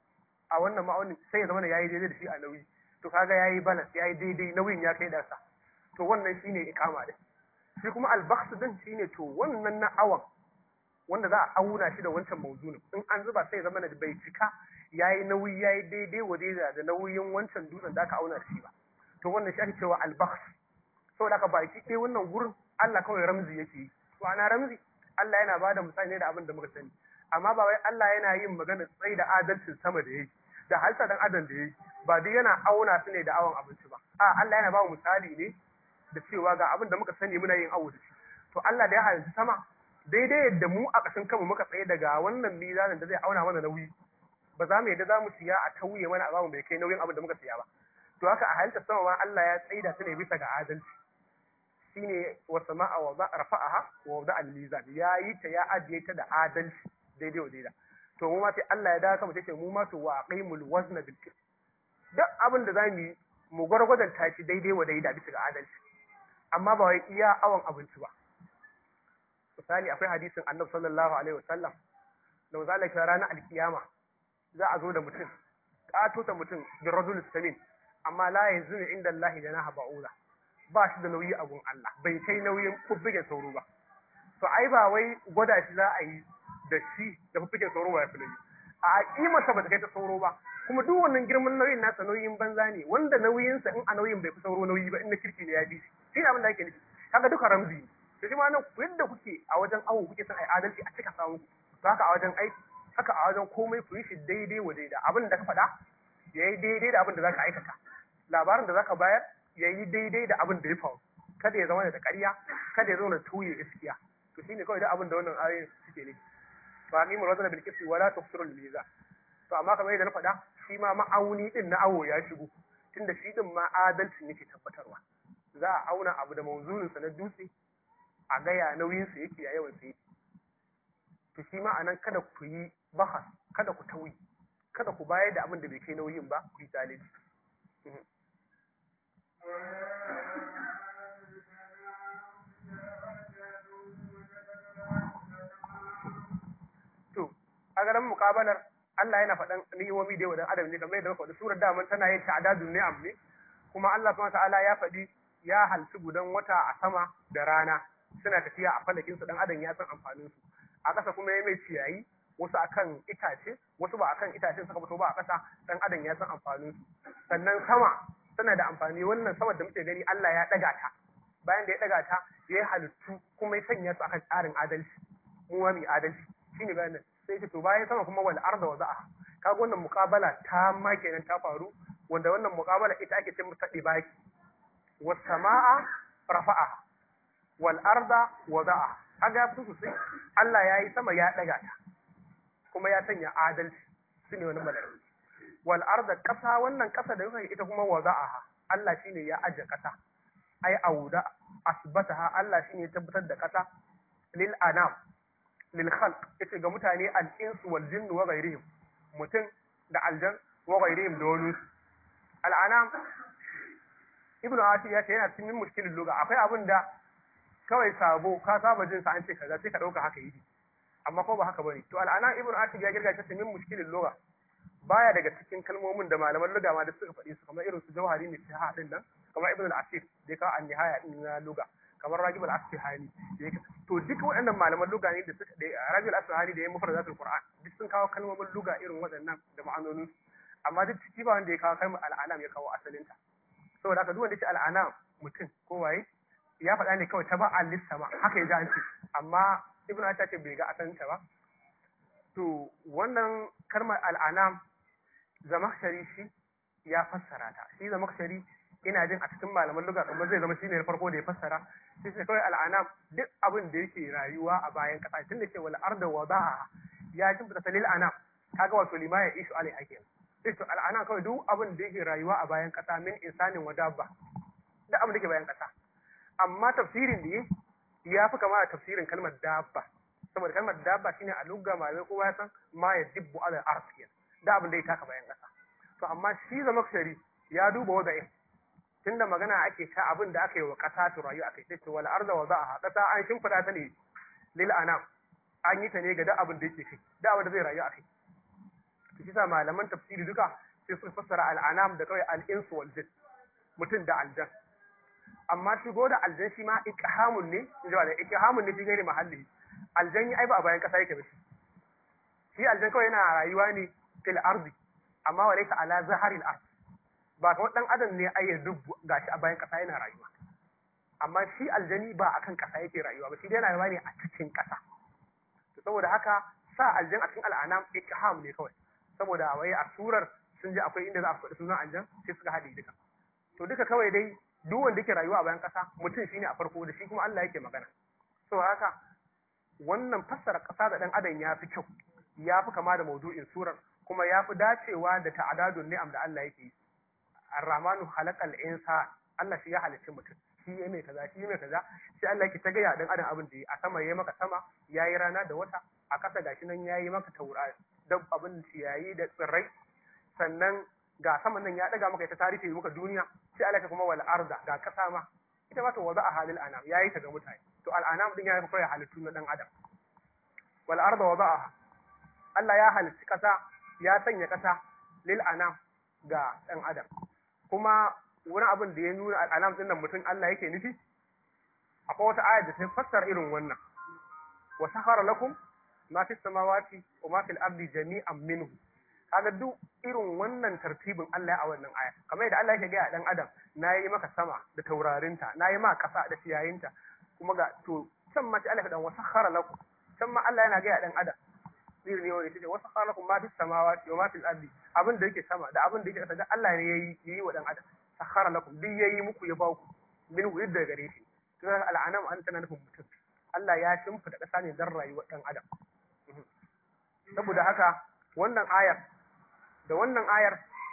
[SPEAKER 2] a wannan ma'aunin sai ya zama da yayi daidai da shi a nauyi to kaga yayi balance yayi daidai nauyin ya kai darsa to wannan shine ikama din shi kuma albakhs din shine to wannan na awan wanda za a auna shi da wancan mawzunin in an zuba sai ya zama da bai cika yayi nauyi yayi daidai wa daidai da nauyin wancan dutsen da aka auna shi ba to wannan shi ake cewa albakhs saboda haka baki ɗaya wannan gurin Allah kawai ramzi yake yi to ana ramzi Allah yana bada misali ne da abin da muka sani amma ba wai Allah yana yin magana tsayi da adalcin sama da yake da halsa dan adam da yake ba dai yana auna su ne da awon abinci ba a Allah yana ba mu misali ne da cewa ga abin da muka sani muna yin awo da shi to Allah da ya halitta sama daidai yadda mu a ƙasan kanmu muka tsaye daga wannan mizanin da zai auna mana nauyi ba za mu yadda za mu siya a tauye mana a bamu bai kai nauyin abin da muka siya ba to haka a halitta sama ma Allah ya tsaida ta ne bisa ga adalci shine wa sama'a wa rafa'aha wa wada al-mizan ya yi ta ya ajiye ta da adalci daidai wa daida to mu ma sai Allah ya dawo sama sai mu ma to wa aqimul wazna bil qist duk abin da zamu yi mu gwargwadon tashi daidai wa daida bisa ga adalci amma ba wai iya awan abinci ba misali akwai hadisin Annabi sallallahu alaihi wasallam da zalika ranar alkiyama za a zo da mutum kato ta mutum bin rajul samin amma la yazunu inda Allah janaha ba'ula ba shi da nauyi a gun Allah bai kai nauyin fuffuken sauro ba to ai ba wai gwada shi za a yi da shi da fuffuken sauro ba ya fi nauyi a kimarsa ba ta kai ta sauro ba kuma duk wannan girman nauyin nasa nauyin banza ne wanda nauyinsa in a nauyin bai fi sauro nauyi ba in na kirki ne ya bi shi shi abin da ake nufi kaga duka ramzi ne to shi ma nan yadda kuke a wajen awo kuke son ai adalci a cika samu to haka a wajen aiki haka a wajen komai ku yi shi daidai wa daida abin da ka faɗa ya yi daidai da abin da za ka aikata labarin da za ka bayar ya yi daidai da abin da ya faru kada ya zama da ƙarya kada ya zama da tuye gaskiya to shine kawai da abin da wannan ayoyin suke ne fa ni muradana bil qisti wala tukhsiru al mizan to amma kamar yadda na faɗa shi ma ma'auni din na awo ya shigo tunda shi din ma adalcin yake tabbatarwa za a auna abu da mawzunin sa na dutse a gaya nauyin sa yake a yawan sa yake to shi ma anan kada ku yi bahas kada ku tauyi kada ku bayar da abin da bai kai nauyin ba ku yi zalunci to a garin mukabalar Allah yana faɗan ni'imomi da yawa dan adam ne kamar yadda muka faɗi surar daman tana yin ta'adadun ni'am ne kuma Allah subhanahu ta'ala ya faɗi ya halci gudan wata a sama da rana suna tafiya a falakin su dan adam ya san amfanin su a ƙasa kuma ya mai ciyayi wasu akan itace wasu ba akan itace suka fito ba a ƙasa dan adam ya san amfanin su sannan sama tana da amfani wannan sama da muke gani Allah ya ɗaga ta bayan da ya ɗaga ta ya yi halittu kuma ya sanya su akan tsarin adalci mu ma mai adalci shine bayanin sai ce to bayan sama kuma wal arda waza'a kaga wannan muqabala ta ma kenan ta faru wanda wannan muqabala ita ake ce mata dibaki was samaa rafa'a wal arda waza'a kaga su sosai Allah ya yi sama ya daga ta kuma ya sanya adalci shine wannan malaka wal arda kasa wannan kasa da yake ita kuma waza'a Allah shine ya aje kasa ai auda asbataha Allah shine ya tabbatar da kasa lil anam lil khalq yace ga mutane al insu wal jinnu wa ghairihim mutum da aljan wa ghairihim da wani al anam ibnu ashi ya ce yana cikin mushkilin lugha akwai abin da kawai sabo ka saba jin sa an ce kaza sai ka dauka haka yi amma ko ba haka bane to al anam ibnu ashi ya girga ta min mushkilin lugha baya daga cikin kalmomin da malaman lugha ma da suka faɗi su kamar irin su jawhari ne ta din nan kamar ibnu al-asir da ya kawo an nihaya din na lugha kamar ragib al-asfahani to duk waɗannan malaman luga ne da suka da ragib al-asfahani da ya mufradatul qur'an duk sun kawo kalmomin luga irin waɗannan da ma'anonin amma duk ciki ba wanda ya kawo kalmar al'anam ya kawo asalinta saboda haka duk wanda ya ce al'anam mutum ko waye ya faɗa ne kawai ta ba a sama haka ya ji an ce amma ibn ta ce bai ga asalinta ba to wannan kalmar al'anam zamakshari shi ya fassara ta shi zamakshari ina jin a cikin malaman luga kuma zai zama shine na farko da ya fassara sai sai kawai al'anam duk abin da yake rayuwa a bayan kasa tun da ke wal arda wadaha ya jin fita salil anam kaga wato lima ya ishu alai hakim sai to al'anam kawai duk abin da yake rayuwa a bayan kasa min insanin wa dabba duk abin da yake bayan kasa amma tafsirin da ya fi kama da tafsirin kalmar dabba saboda kalmar dabba shine a lugga malamai kowa ya san ma ya dibbu ala arsh da abin da ya taka bayan kasa to amma shi zamakshari ya duba wada'in tunda magana ake ta abin da aka yi wa ƙasa ta rayu aka yi ce wal arda wa za'a ƙasa an shimfiɗa ta ne lil anam an yi ta ne ga duk abin da yake kai duk abin da zai rayu a kai to shi sa malaman tafsiri duka sai sun fassara al anam da kawai al insu wal jin mutum da aljan amma shigo da aljan shi ma ikhamun ne in da ikhamun ne fi gairi mahalli aljan ai ba a bayan ƙasa yake ba shi shi aljan kawai yana rayuwa ne fil ardi amma wa laysa ala zaharil ard ba kamar dan adam ne ai ya dubu gashi a bayan kasa yana rayuwa amma shi aljani ba akan kasa yake rayuwa ba shi dai rayuwa ne a cikin kasa to saboda haka sa aljan a cikin al'anam ikham ne kawai saboda wai a surar sun ji akwai inda za a faɗi sunan aljan sai suka haɗe duka to duka kawai dai duk wanda yake rayuwa a bayan kasa mutum shine a farko da shi kuma Allah yake magana saboda haka wannan fassara kasa da dan adam ya fi kyau ya fi kama da maudu'in surar kuma ya fi dacewa da ta'adadun ni'am da Allah yake yi Ar-Rahmanu halakal insa Allah shi ya halicci mutum shi ya mai kaza shi ya mai kaza sai Allah yake ta gaya dan adam abin da yi a sama yayi maka sama yayi rana da wata a kasa gashi nan yayi maka taurari da abin ciyayi da tsirrai sannan ga saman nan ya daga maka ita tarihi maka duniya sai Allah ya kuma wal arda ga kasa ma ita ma to waza a halil anam yayi ta ga mutane to al anam din ya fi kai halittu na dan adam wal arda wada'a Allah ya halicci kasa ya sanya kasa lil anam ga dan adam kuma wani abin da ya nuna al'alam din nan mutum Allah yake nufi akwai wata ayar da ta fassara irin wannan wa sahara lakum ma fi samawati wa ma fil ardi jami'an minhu kaga duk irin wannan tartibin Allah ya a wannan aya kamar yadda Allah yake ga dan adam nayi maka sama da taurarinta nayi maka kasa da ciyayinta kuma ga to can ma sai Allah ya dan wa sahara lakum can ma Allah yana ga dan adam irin ne wani tace wa sahara lakum ma fi samawati wa ma fil ardi abin da yake sama da abin da yake kasa da Allah ne yayi yayi wa dan adam sahara lakum duk yayi muku ya ba ku min yadda gare shi to al'anam an tana nufin mutum Allah ya shimfida kasa ne dan rayuwar dan adam saboda haka wannan ayar da wannan ayar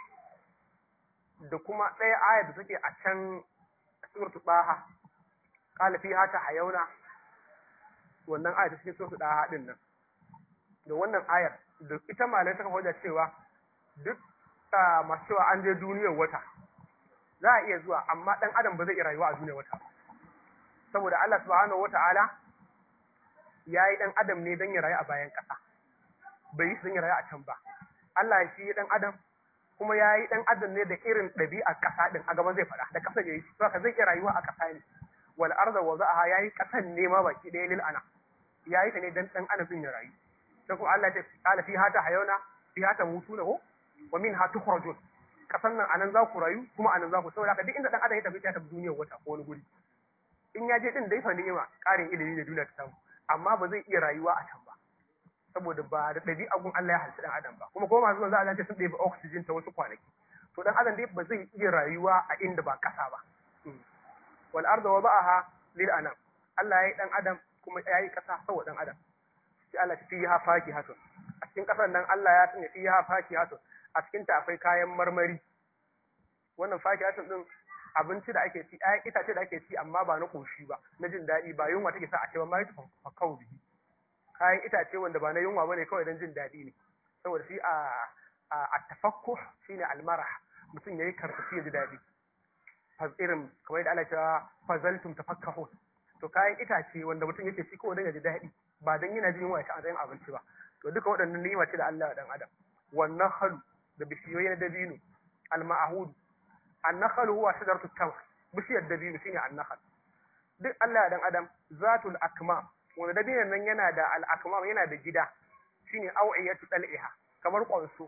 [SPEAKER 2] da kuma ɗaya ayar da take a can suratul Baha qala fiha tahayuna wannan ayar da take suratul Baha din nan da wannan ayar da ita malai ta kafa cewa duk masu cewa an je duniyar wata za a iya zuwa amma ɗan adam ba zai iya rayuwa a duniyar wata saboda Allah subhanahu wata'ala ya yi ɗan adam ne don ya rayu a bayan ƙasa bai yi su don ya rayu a can ba Allah shi dan adam kuma ya yi dan adam ne da irin ɗabi'a ƙasa din a gaban zai faɗa da ƙasa yayi to haka zai iya rayuwa a ƙasa ne wal arda wada'aha yayi ƙasan ne ma baki ɗaya lil ana yayi ta ne dan dan adam din ya rayu sai kuma Allah ya ce qala fiha tahayuna fiha tamutuna ko wa minha tukhrajun kasan nan anan za ku rayu kuma anan za ku saboda haka duk inda dan adam ya tafi ya tafi duniyar wata ko wani guri in ya je din dai fa ni'ima ƙarin ilimi da duniya ta samu amma ba zai iya rayuwa a can ba saboda ba da ɗabi'a gun Allah ya halitta dan adam ba kuma ko masu zuwa za a ce sun ɗebi oxygen ta wasu kwanaki to dan adam dai ba zai iya rayuwa a inda ba ƙasa ba wal arda wada'aha lil anam Allah ya yi dan adam kuma ya yi ƙasa saboda dan adam sai Allah ya fiha fakihatun a cikin ƙasar nan Allah ya sanya fiha fakihatun a cikin ta akwai kayan marmari wannan fakihatun din abinci da ake ci ayan itace da ake ci amma ba na koshi ba na jin daɗi ba yunwa take sa a ce ba ma yi fakau bihi kayan itace wanda ba na yunwa bane kawai don jin daɗi ne saboda shi a a tafakku shine almarah mutum yayi karfafi ya ji daɗi irin kamar yadda Allah ya fazaltum tafakkahu to kayan itace wanda mutum yake ci kawai don ya ji daɗi ba don yana jin yunwa ya ci a matsayin abinci ba to duka waɗannan ni'ima ce da Allah dan adam wannan halu da bishiyoyi na dabino al-ma'hud an-nakhal huwa shajaratu tamr bishiyar dabino shine an-nakhal duk Allah dan adam zatul akmam wanda dabinon nan yana da al-akmam yana da gida shine aw'iyatu dal'iha kamar kwanso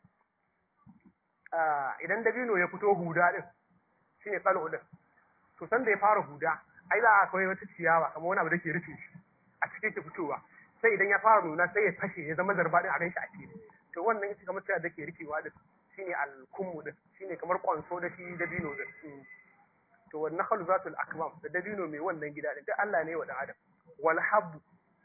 [SPEAKER 2] idan dabino ya fito huda din shine qal'u din to san da ya fara huda ai za a kawai wata ciyawa kamar wani abu da ke rufe shi a cikin ke fitowa sai idan ya fara nuna sai ya fashe ya zama zarba din a ganshi a fili to wannan ita kamar ciyawa da ke rufewa din shine al-kummu din shine kamar kwanso da shi dabino din to wan nakhlu zatul akmam da dabino mai wannan gida din duk Allah ne wa dan adam wal habbu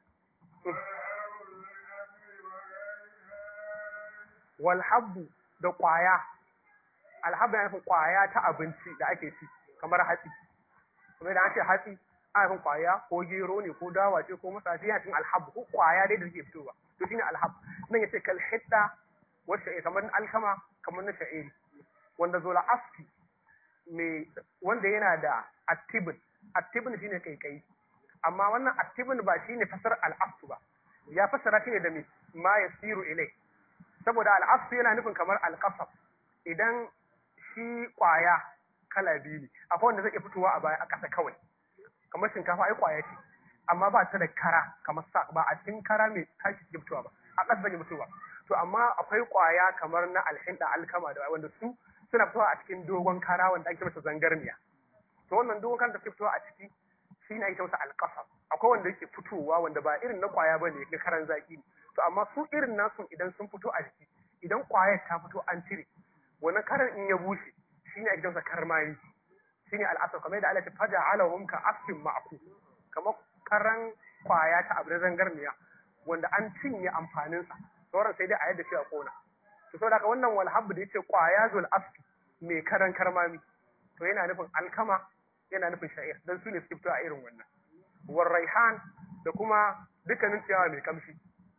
[SPEAKER 2] wal habbu da kwaya al habbu yana nufin kwaya ta abinci da ake ci kamar hatsi kuma da an ce hatsi ana nufin kwaya ko gero ne ko dawa ce ko masafi yana cikin alhabbu ko kwaya dai da take fitowa to shine alhabbu nan yace kal hidda wacce kamar alkama kamar na sha'iri wanda zola aski mai wanda yana da attibin attibin shine kaikai amma wannan attibin ba shine fasar al'asu ba ya fasara shi ne da mai ma yasiru ilai saboda al'asu yana nufin kamar alqasab idan shi kwaya kala biyu ne akwai wanda zai iya fitowa a baya a ƙasa kawai kamar shinkafa ai kwaya ce amma ba ta da kara kamar sa ba a cikin kara mai tashi ke fitowa ba a ƙasa zai fitowa to amma akwai kwaya kamar na alhinda alkama da wanda su suna fitowa a cikin dogon kara wanda ake masa zangarniya to wannan dogon kara da ke fitowa a ciki shi ne ake masa alƙasar akwai wanda yake fitowa wanda ba irin na kwaya ba ne na karan zaki ne to amma su irin nasu idan sun fito a jiki idan kwayar ta fito an cire wannan karan in ya bushe shi ne ake masa karmani shi ne al'asar kamar yadda Allah ta faja alahum ka asfin ma'aku kamar karan kwaya ta abu na zangarniya wanda an cinye amfaninsa sauran sai dai a yadda shi a kona to saboda haka wannan walhabbu da yace kwaya zul asfi mai karan karmami to yana nufin alkama yana nufin sha'ir dan su ne suke fito a irin wannan war raihan da kuma dukkanin ciyawa mai kamshi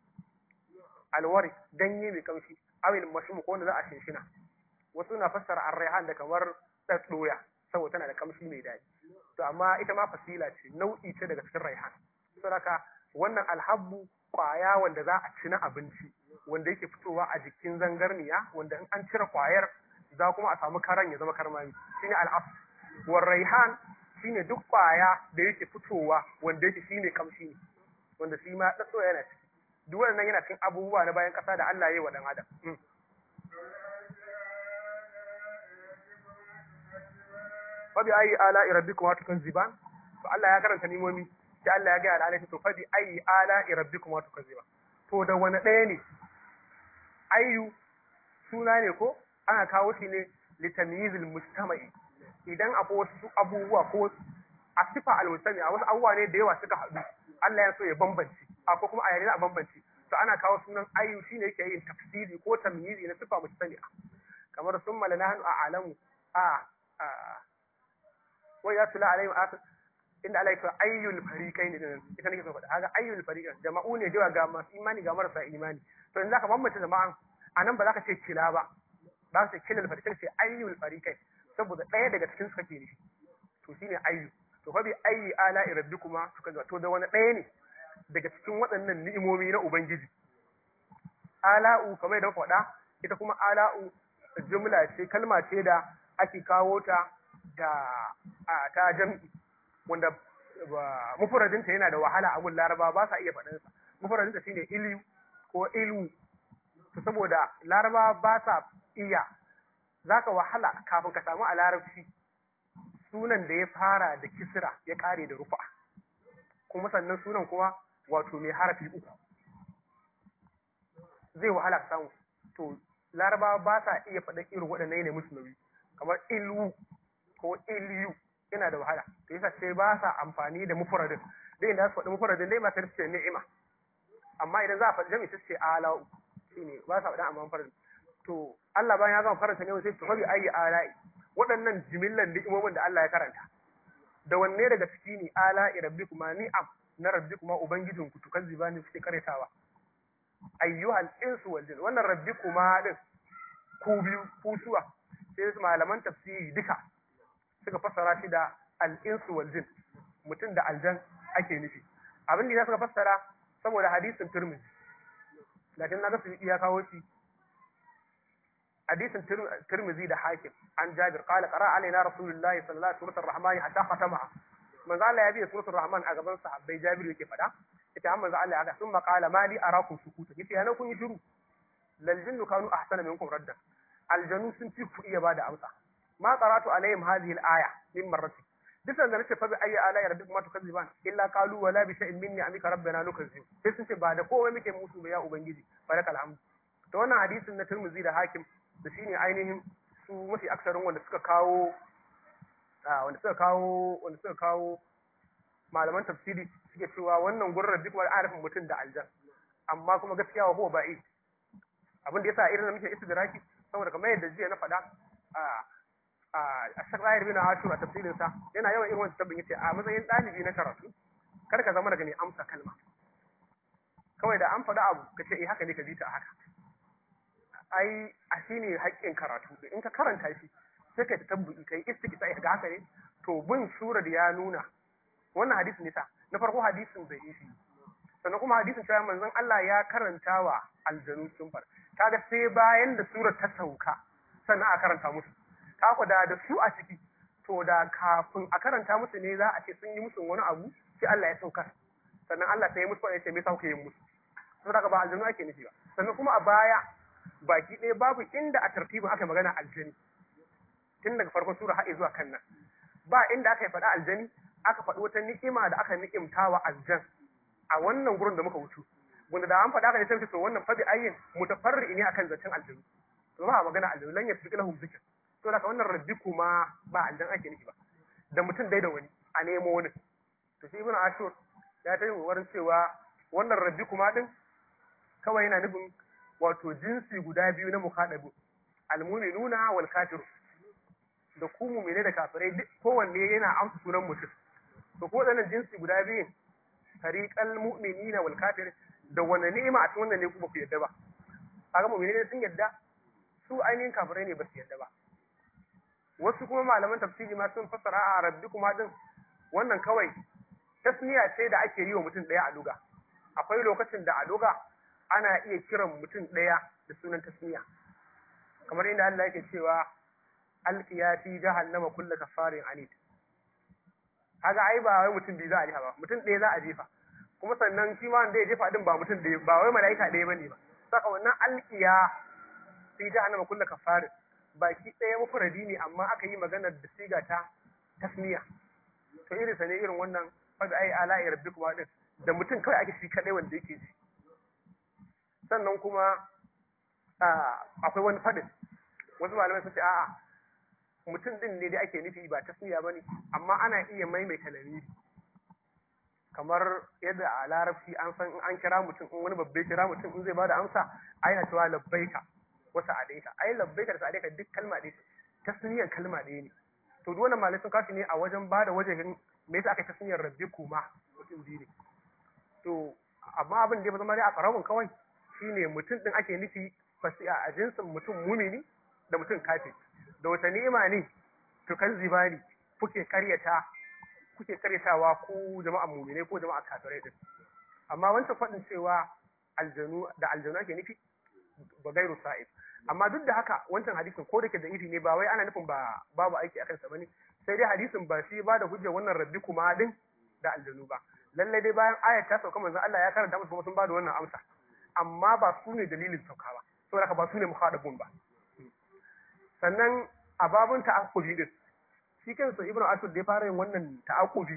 [SPEAKER 2] alwari ganye mai kamshi awil mashmu ko wanda za a shinshina wasu na fassara ar-raihan da kamar doya saboda tana da kamshi mai daɗi to amma ita ma fasila ce nau'i ce daga cikin raihan saboda wannan alhabbu kwaya wanda za a ci na abinci wanda yake fitowa a jikin zangarniya wanda in an cire kwayar za kuma a samu karan ya zama karmami shine al'af war raihan shine duk kwaya da yake fitowa wanda yake shine kamshi ne wanda shi ma tsatso yana ciki duk wannan yana cikin abubuwa na bayan kasa da Allah ya yi wa dan adam fa bi ayi ala rabbikum wa tukanziban to Allah ya karanta nimomi sai Allah ya ga al'alai to fa bi ayi ala rabbikum wa tukanziban to da wani ɗaya ne ayyu suna ne ko ana kawo shi ne litamyizil mujtama'i idan akwai wasu abubuwa ko a sifa al-mujtami a wasu abubuwa ne da yawa suka haɗu Allah ya so ya bambance akwai kuma a yare a bambance to ana kawo sunan ayyu shine yake yin tafsiri ko tamyizi na sifa mujtami'a kamar summa lanahnu a'lamu a wa ya tula alaihim akhir inda Allah ya ce ayyul fariqaini din ita nake so faɗa kaga ayyul fariqain jama'u ne da ga masu imani ga marasa imani to in zaka bambanta jama'an anan ba za ka ce kila ba ba ka ce kilal fariqain sai ayyul fariqain saboda ɗaya daga cikin su kake ne to shine ayyu to fa bi ayyi ala rabbikuma suka ga to da wani ɗaya ne daga cikin waɗannan ni'imomi na ubangiji ala'u kamar da faɗa ita kuma ala'u jumla ce kalma ce da ake kawo ta da a ta jam'i wanda mufradinta yana da wahala a gun laraba ba sa iya faɗinsa mufradinta shine ilu ko ilu to saboda laraba ba sa iya zaka wahala kafin ka samu a larabci sunan da ya fara da kisra ya kare da rufa kuma sannan sunan kuma wato mai harafi uku zai wahala ka samu to laraba ba sa iya faɗa irin waɗannan ne musu nauyi kamar ilu ko iliyu yana da wahala to yasa sai ba sa amfani da mufradin dai inda su faɗi mufradin dai ba ta ce ni'ima amma idan za a faɗi jami'i ta ce ala'u shine ba sa faɗa amma mufradin to Allah bayan ya gama faranta ne sai to fa bi ayi ala'i waɗannan jimillan ni'imomin da Allah ya karanta da wanne daga ciki ne ala'i rabbikuma ni'am na rabbikuma ubangijinku tukan zibani suke karetawa ayyuhal insu wal jin wannan rabbikuma din ku biyu ku suwa sai malaman tafsiri duka suka fassara shi da al-insu wal jin mutum da aljan ake nufi abin da suka fassara saboda hadisin Tirmidhi lakin naga su ya kawo shi hadisin Tirmidhi da Hakim an Jabir qala qara alaina rasulullahi sallallahu alaihi wasallam rahmani hatta khatamaha manzo Allah ya biya suratul rahman a gaban sahabbai Jabir yake fada ita amma manzo Allah ya ga summa qala mali arakum sukuta yace yana kun yi shiru lal jinnu kanu ahsana minkum raddan aljanu sun fi ku iya bada amsa ma qara'tu alaihim hadhihi al-aya min marrati duk da nace fa bi ayi ala rabbikum ma tukazziban illa qalu wala bi shay'in minni amika rabbana nukazzib sai sun ce ba da komai muke musu ba ya ubangiji barakal hamd to wannan hadisin na Tirmidhi da Hakim da shine ainihin su mafi aksarin wanda suka kawo wanda suka kawo wanda suka kawo malaman tafsiri suke cewa wannan gurrar duk wani arifin mutum da aljan amma kuma gaskiya wa huwa ba'i abin da yasa irin da muke istidraki saboda kamar yadda jiya na faɗa a a sakayar bin ashur a tafsirin sa yana yawan irin wannan tabbin yace a matsayin ɗalibi na karatu kar ka zama daga ne amsa kalma kawai da an faɗa abu ka ce eh haka ne ka ji ta haka ai a shine haƙƙin karatu in ka karanta shi sai ka tabbuki kai istiqsa ga haka ne to bin surar ya nuna wannan hadisin nisa na farko hadisin bai yi sannan kuma hadisin cewa manzon Allah ya karanta wa aljanu sun far kaga sai bayan da surar ta sauka sannan a karanta musu kaku da da su a ciki to da kafin a karanta musu ne za a ce sun yi musu wani abu sai Allah ya saukar sannan Allah sai ya musu ya ce me sauke yin musu saboda ba aljanu ake nufi ba sannan kuma a baya baki ɗaya babu inda a tartibin aka magana aljani tun daga farkon sura har zuwa kan nan ba inda aka yi faɗa aljani aka faɗi wata ni'ima da aka ni'imta wa aljan a wannan gurin da muka wuce wanda da an faɗa aka ne sai to wannan fa bi ayyin mutafarri ne akan zancen aljanu to ba magana aljanu lan yasbiq lahum zikr to da wannan rabbi kuma ba aljan ake nufi ba da mutum dai da wani a nemo wani to shi ibn ashur ya ta yi wurin cewa wannan rabbi kuma din kawai yana nufin wato jinsi guda biyu na mukhadabu almu'minuna wal kafiru da ku mu'mine da kafirai duk kowanne yana amsa sunan mutum to ko wadannan jinsi guda biyun tariqal mu'minina wal kafir da wani ni'ima a cikin wannan ne ku ba ku yadda ba kaga mu'mine sun yadda su ainihin kafirai ne ba su yadda ba wasu kuma malaman tafsiri ma sun fassara a rabbikuma din wannan kawai tasmiya ce da ake yi wa mutum daya a luga akwai lokacin da a luga ana iya kiran mutum daya da sunan tasmiya kamar inda Allah yake cewa alqiya fi jahannama kullu kafarin anid kaga ai ba wai mutum biyu za a jefa ba mutum ɗaya za a jefa kuma sannan shi ma wanda ya jefa din ba mutum ɗaya ba wai mala'ika ɗaya bane ba saka wannan alqiya fi jahannama kullu kafarin baki ɗaya mufradi ne amma aka yi maganar da siga ta tasmiya to irin sa ne irin wannan fada ai ala ya rabbi kuma din da mutum kawai ake shi kadai wanda yake ji sannan kuma akwai wani fadin wasu malamai sun ce a'a mutum din ne dai ake nufi ba tasmiya bane amma ana iya maimaita lamiri kamar yadda a larabci an san an kira mutum in wani babbe kira mutum in zai bada amsa ai na cewa labbaika wasa adaika ai labbaika da sa'adaika duk kalma ɗaya ce tasniyar kalma ɗaya ne to duk wannan malai sun kashi ne a wajen bada wajen me yasa aka tasniyar rabbi kuma mutum biyu ne to amma abin da ya zama dai a karabun kawai shine mutum din ake nufi fasi a jinsin mutum mumini da mutum kafi da wata ni'ima ne to kan zibani kuke karyata kuke karyatawa ko jama'a mumine ko jama'a kafirai din amma wancan faɗin cewa aljanu da aljanu ake nufi ba gairu sa'id amma duk da haka wancan hadisin ko da ke da iri ne ba wai ana nufin ba babu aiki akan sa bane sai dai hadisin ba shi ba da hujjar wannan rabbi kuma din da aljanu ba lalle dai bayan ayat ta sauka manzon Allah ya karanta musu kuma sun ba da wannan amsa amma ba su ne dalilin sauka ba saboda haka ba su ne muhadabun ba sannan a babun ta'aqqubi din shi kansa ibnu asud da ya fara yin wannan ta'aqqubi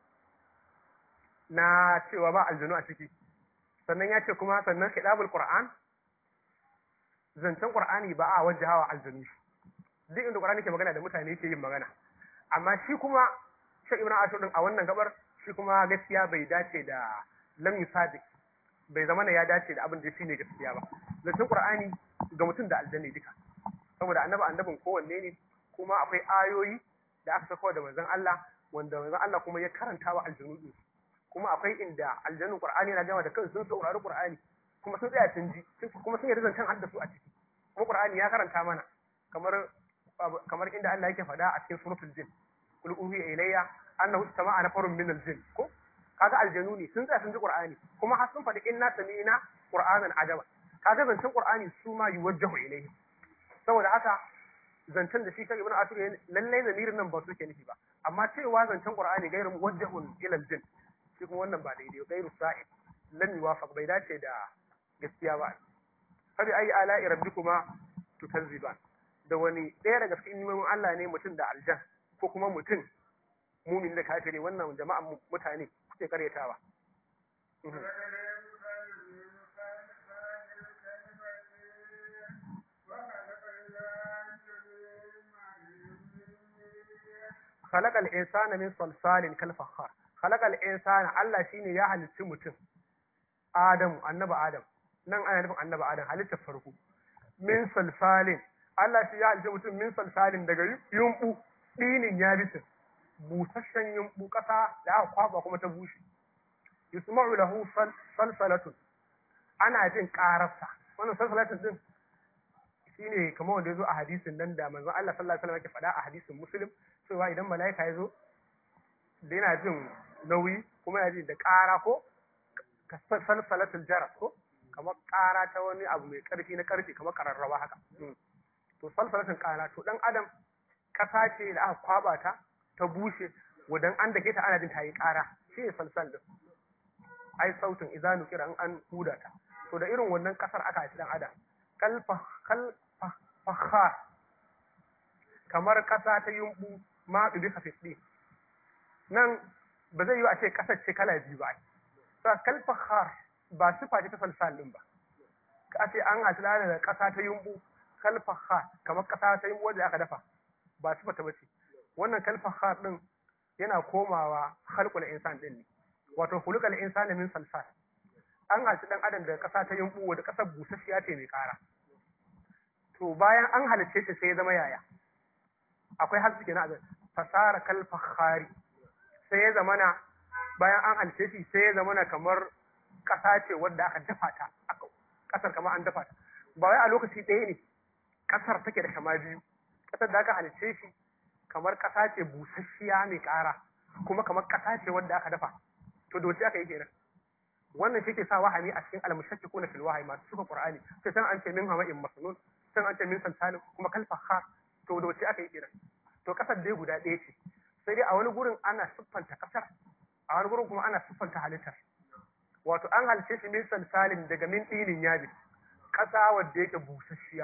[SPEAKER 2] na cewa ba aljanu a ciki sannan ya ce kuma sannan kitabul qur'an zancen qur'ani ba a wajahawa aljanu duk inda qur'ani ke magana da mutane yake yin magana amma shi kuma shi ibnu asud din a wannan gabar shi kuma gaskiya bai dace da lam yusadiq bai zama ya dace da abin da shine gaskiya ba zancen qur'ani ga mutum da aljanna duka saboda annabi annabin kowanne ne kuma akwai ayoyi da aka sako da manzon Allah wanda manzon Allah kuma ya karanta wa aljanu din kuma akwai inda aljanun qur'ani yana gama da kansu sun saurari qur'ani kuma sun tsaya sun ji kuma sun yarda zancen hadda su a ciki kuma qur'ani ya karanta mana kamar kamar inda Allah yake faɗa a cikin suratul jin kul uhiya ilayya annahu istama'a nafarun min al-jin ko kaga aljanu ne sun tsaya sun ji qur'ani kuma har sun faɗi inna sami'na qur'anan ajaba kaga zancen qur'ani su ma yuwajjahu ilayhi saboda haka zancen da shi kan ibnu asir lalle zamirin nan ba su ke nufi ba amma cewa zancen qur'ani gairu muwajjahun ila al-jin shi kuma wannan ba daidai gairu sa'id lam yuwafaq bai dace da gaskiya ba fabi ayi ala'i rabbikuma tukazziban da wani ɗaya daga cikin nimomin Allah ne mutum da aljan ko kuma mutum mumin da kafiri wannan jama'an mutane kuke karyatawa خلق الإنسان من صلصال كالفخار خلق الإنسان Allah shine ya halicci mutum Adamu annabi Adam nan ana nufin annabi Adam halittar farko min salsalin Allah shi ya halicci mutum min salsalin daga yumbu dinin yabisin busasshen yumbu kasa da aka kwaba kuma ta bushe yusma'u lahu salsalatun ana jin kararsa wannan salsalatun din shine kamar wanda yazo a hadisin nan da manzon Allah sallallahu alaihi wasallam yake faɗa a hadisin Muslim cewa idan mala'ika ya zo da yana jin nauyi kuma yana jin da ƙara ko ka salsalatul jaras ko kamar ƙara ta wani abu mai ƙarfi na ƙarfi kamar ƙararrawa haka to salsalatul ƙara to dan adam ƙasa ce da aka kwaba ta ta bushe wadan an dake ta ana jin ta yi ƙara shi ne salsal din ai sautin idanu kira an an huda ta to da irin wannan ƙasar aka ci dan adam kalfa kalfa kamar ƙasa ta yumbu ma bi hafiɗi nan ba zai yi a ce ƙasar ce kala biyu ba sa kalfahar ba sifa ce ta salsal din ba ka ce an hasila da ƙasa ta yumbu kalfahar kamar ƙasa ta yumbu wanda aka dafa ba sifa ta bace wannan kalfahar din yana komawa khalqul insan din ne wato khuluqul insani min salsal an halitta dan adam daga ƙasa ta yumbu wanda ƙasar busasshiya ce mai ƙara to bayan an halicce shi sai ya zama yaya akwai haske kenan a fasara kalfahari sai ya zamana bayan an halice shi sai ya zamana kamar ƙasa ce wadda aka dafa ta aka ƙasar kamar an dafa ta ba wai a lokaci ɗaya ne ƙasar take da kama biyu ƙasar da aka halice shi kamar ƙasa ce busasshiya mai ƙara kuma kamar ƙasa ce wadda aka dafa to doce aka yi kenan wannan shi ke sa wahami a cikin almushakki ko na fil wahayi masu suka qur'ani sai san an ce min hama'in masnun san an ce min salsalin kuma kalfahar to doce aka yi kenan to ƙasar dai guda ɗaya ce sai dai a wani gurin ana siffanta kasar a wani gurin kuma ana siffanta halittar wato an halice shi min salsalin daga min ɗinin yabi ƙasa wadda yake busasshiya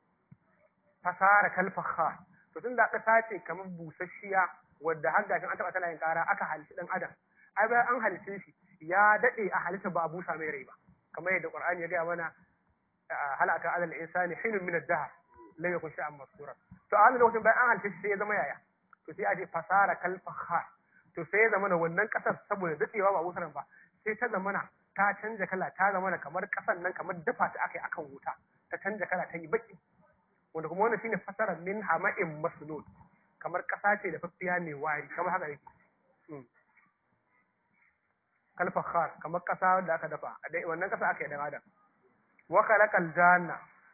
[SPEAKER 2] fasara kalfaha to tun da ƙasa ce kamar busasshiya wadda har gashin an taɓa tana yin ƙara aka halici ɗan adam ai bayan an halice shi ya daɗe a halitta ba a busa mai rai ba kamar yadda qur'ani ya gaya mana halaka alal insani hinun min ad-dahr lam yakun sha'an masura to a wannan lokacin bayan an halice shi sai ya zama yaya to sai a je fasara kalfahar to sai ya zamana wannan kasar saboda dadewa ba wutar ba sai ta zamana ta canja kala ta zamana kamar kasar nan kamar dafa ta aka yi akan wuta ta canja kala ta yi baki wanda kuma wannan shine fasara min hama'in masnun kamar kasa ce da faffiya mai wari kamar haka yake kalfahar kamar kasa da aka dafa wannan kasa aka yi dan adam wa khalaqal janna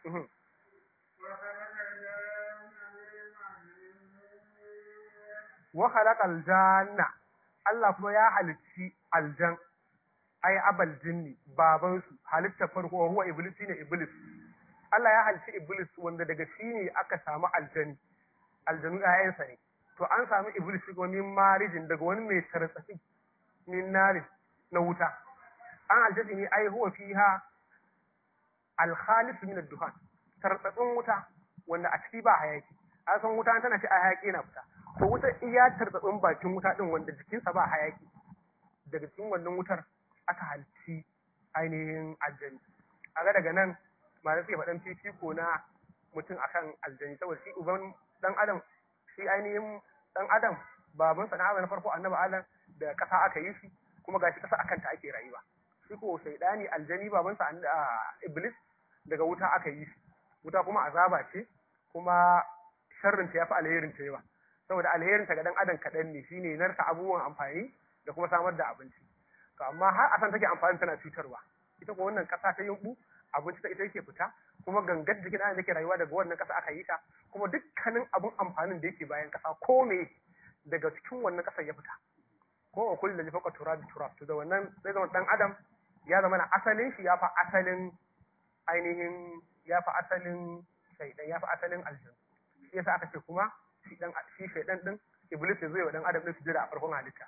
[SPEAKER 2] wa khalaqal janna Allah kuma ya halicci aljan ai abal jinni baban su halitta farko huwa iblis ne iblis Allah ya halitta iblis wanda daga shi ne aka samu aljani aljanu ƴaƴansa ne to an samu iblis shi kuma min marijin daga wani mai tartsatsi min narin na wuta an halitta shi ne ai huwa fiha al-khalis min ad-duhan tartsatsin wuta wanda a ciki ba hayaki an san wuta tana ci a hayaki na fita to wutar iya tartsatsin bakin wuta din wanda jikinsa ba hayaki daga cikin wannan wutar aka halci ainihin aljani a ga daga nan ma suke faɗan fifiko na mutum akan aljani saboda shi uban dan adam shi ainihin dan adam baban sa na na farko annabi adam da kasa aka yi shi kuma gashi kasa akan ta ake rayuwa shi ko shaidani aljani baban sa iblis daga wuta aka yi shi wuta kuma azaba ce kuma sharrin ta yafi alherin ta yawa saboda alherin ta ga dan adam kaɗan ne shine narsa abubuwan amfani da kuma samar da abinci to amma har a san take amfani tana cutarwa ita ko wannan kasa ta yumbu abinci ta ita yake fita kuma gangar jikin ana yake rayuwa daga wannan kasa aka yi ta kuma dukkanin abun amfanin da yake bayan kasa ko me daga cikin wannan kasar ya fita ko a kullu da faka turab turab to da wannan sai zama dan adam ya zama na asalin shi ya fa asalin ainihin ya fa asalin shaidan ya fa asalin aljanna shi yasa aka ce kuma shi dan shi shaidan din iblis ya zo ya dan adam din su jira a farkon halitta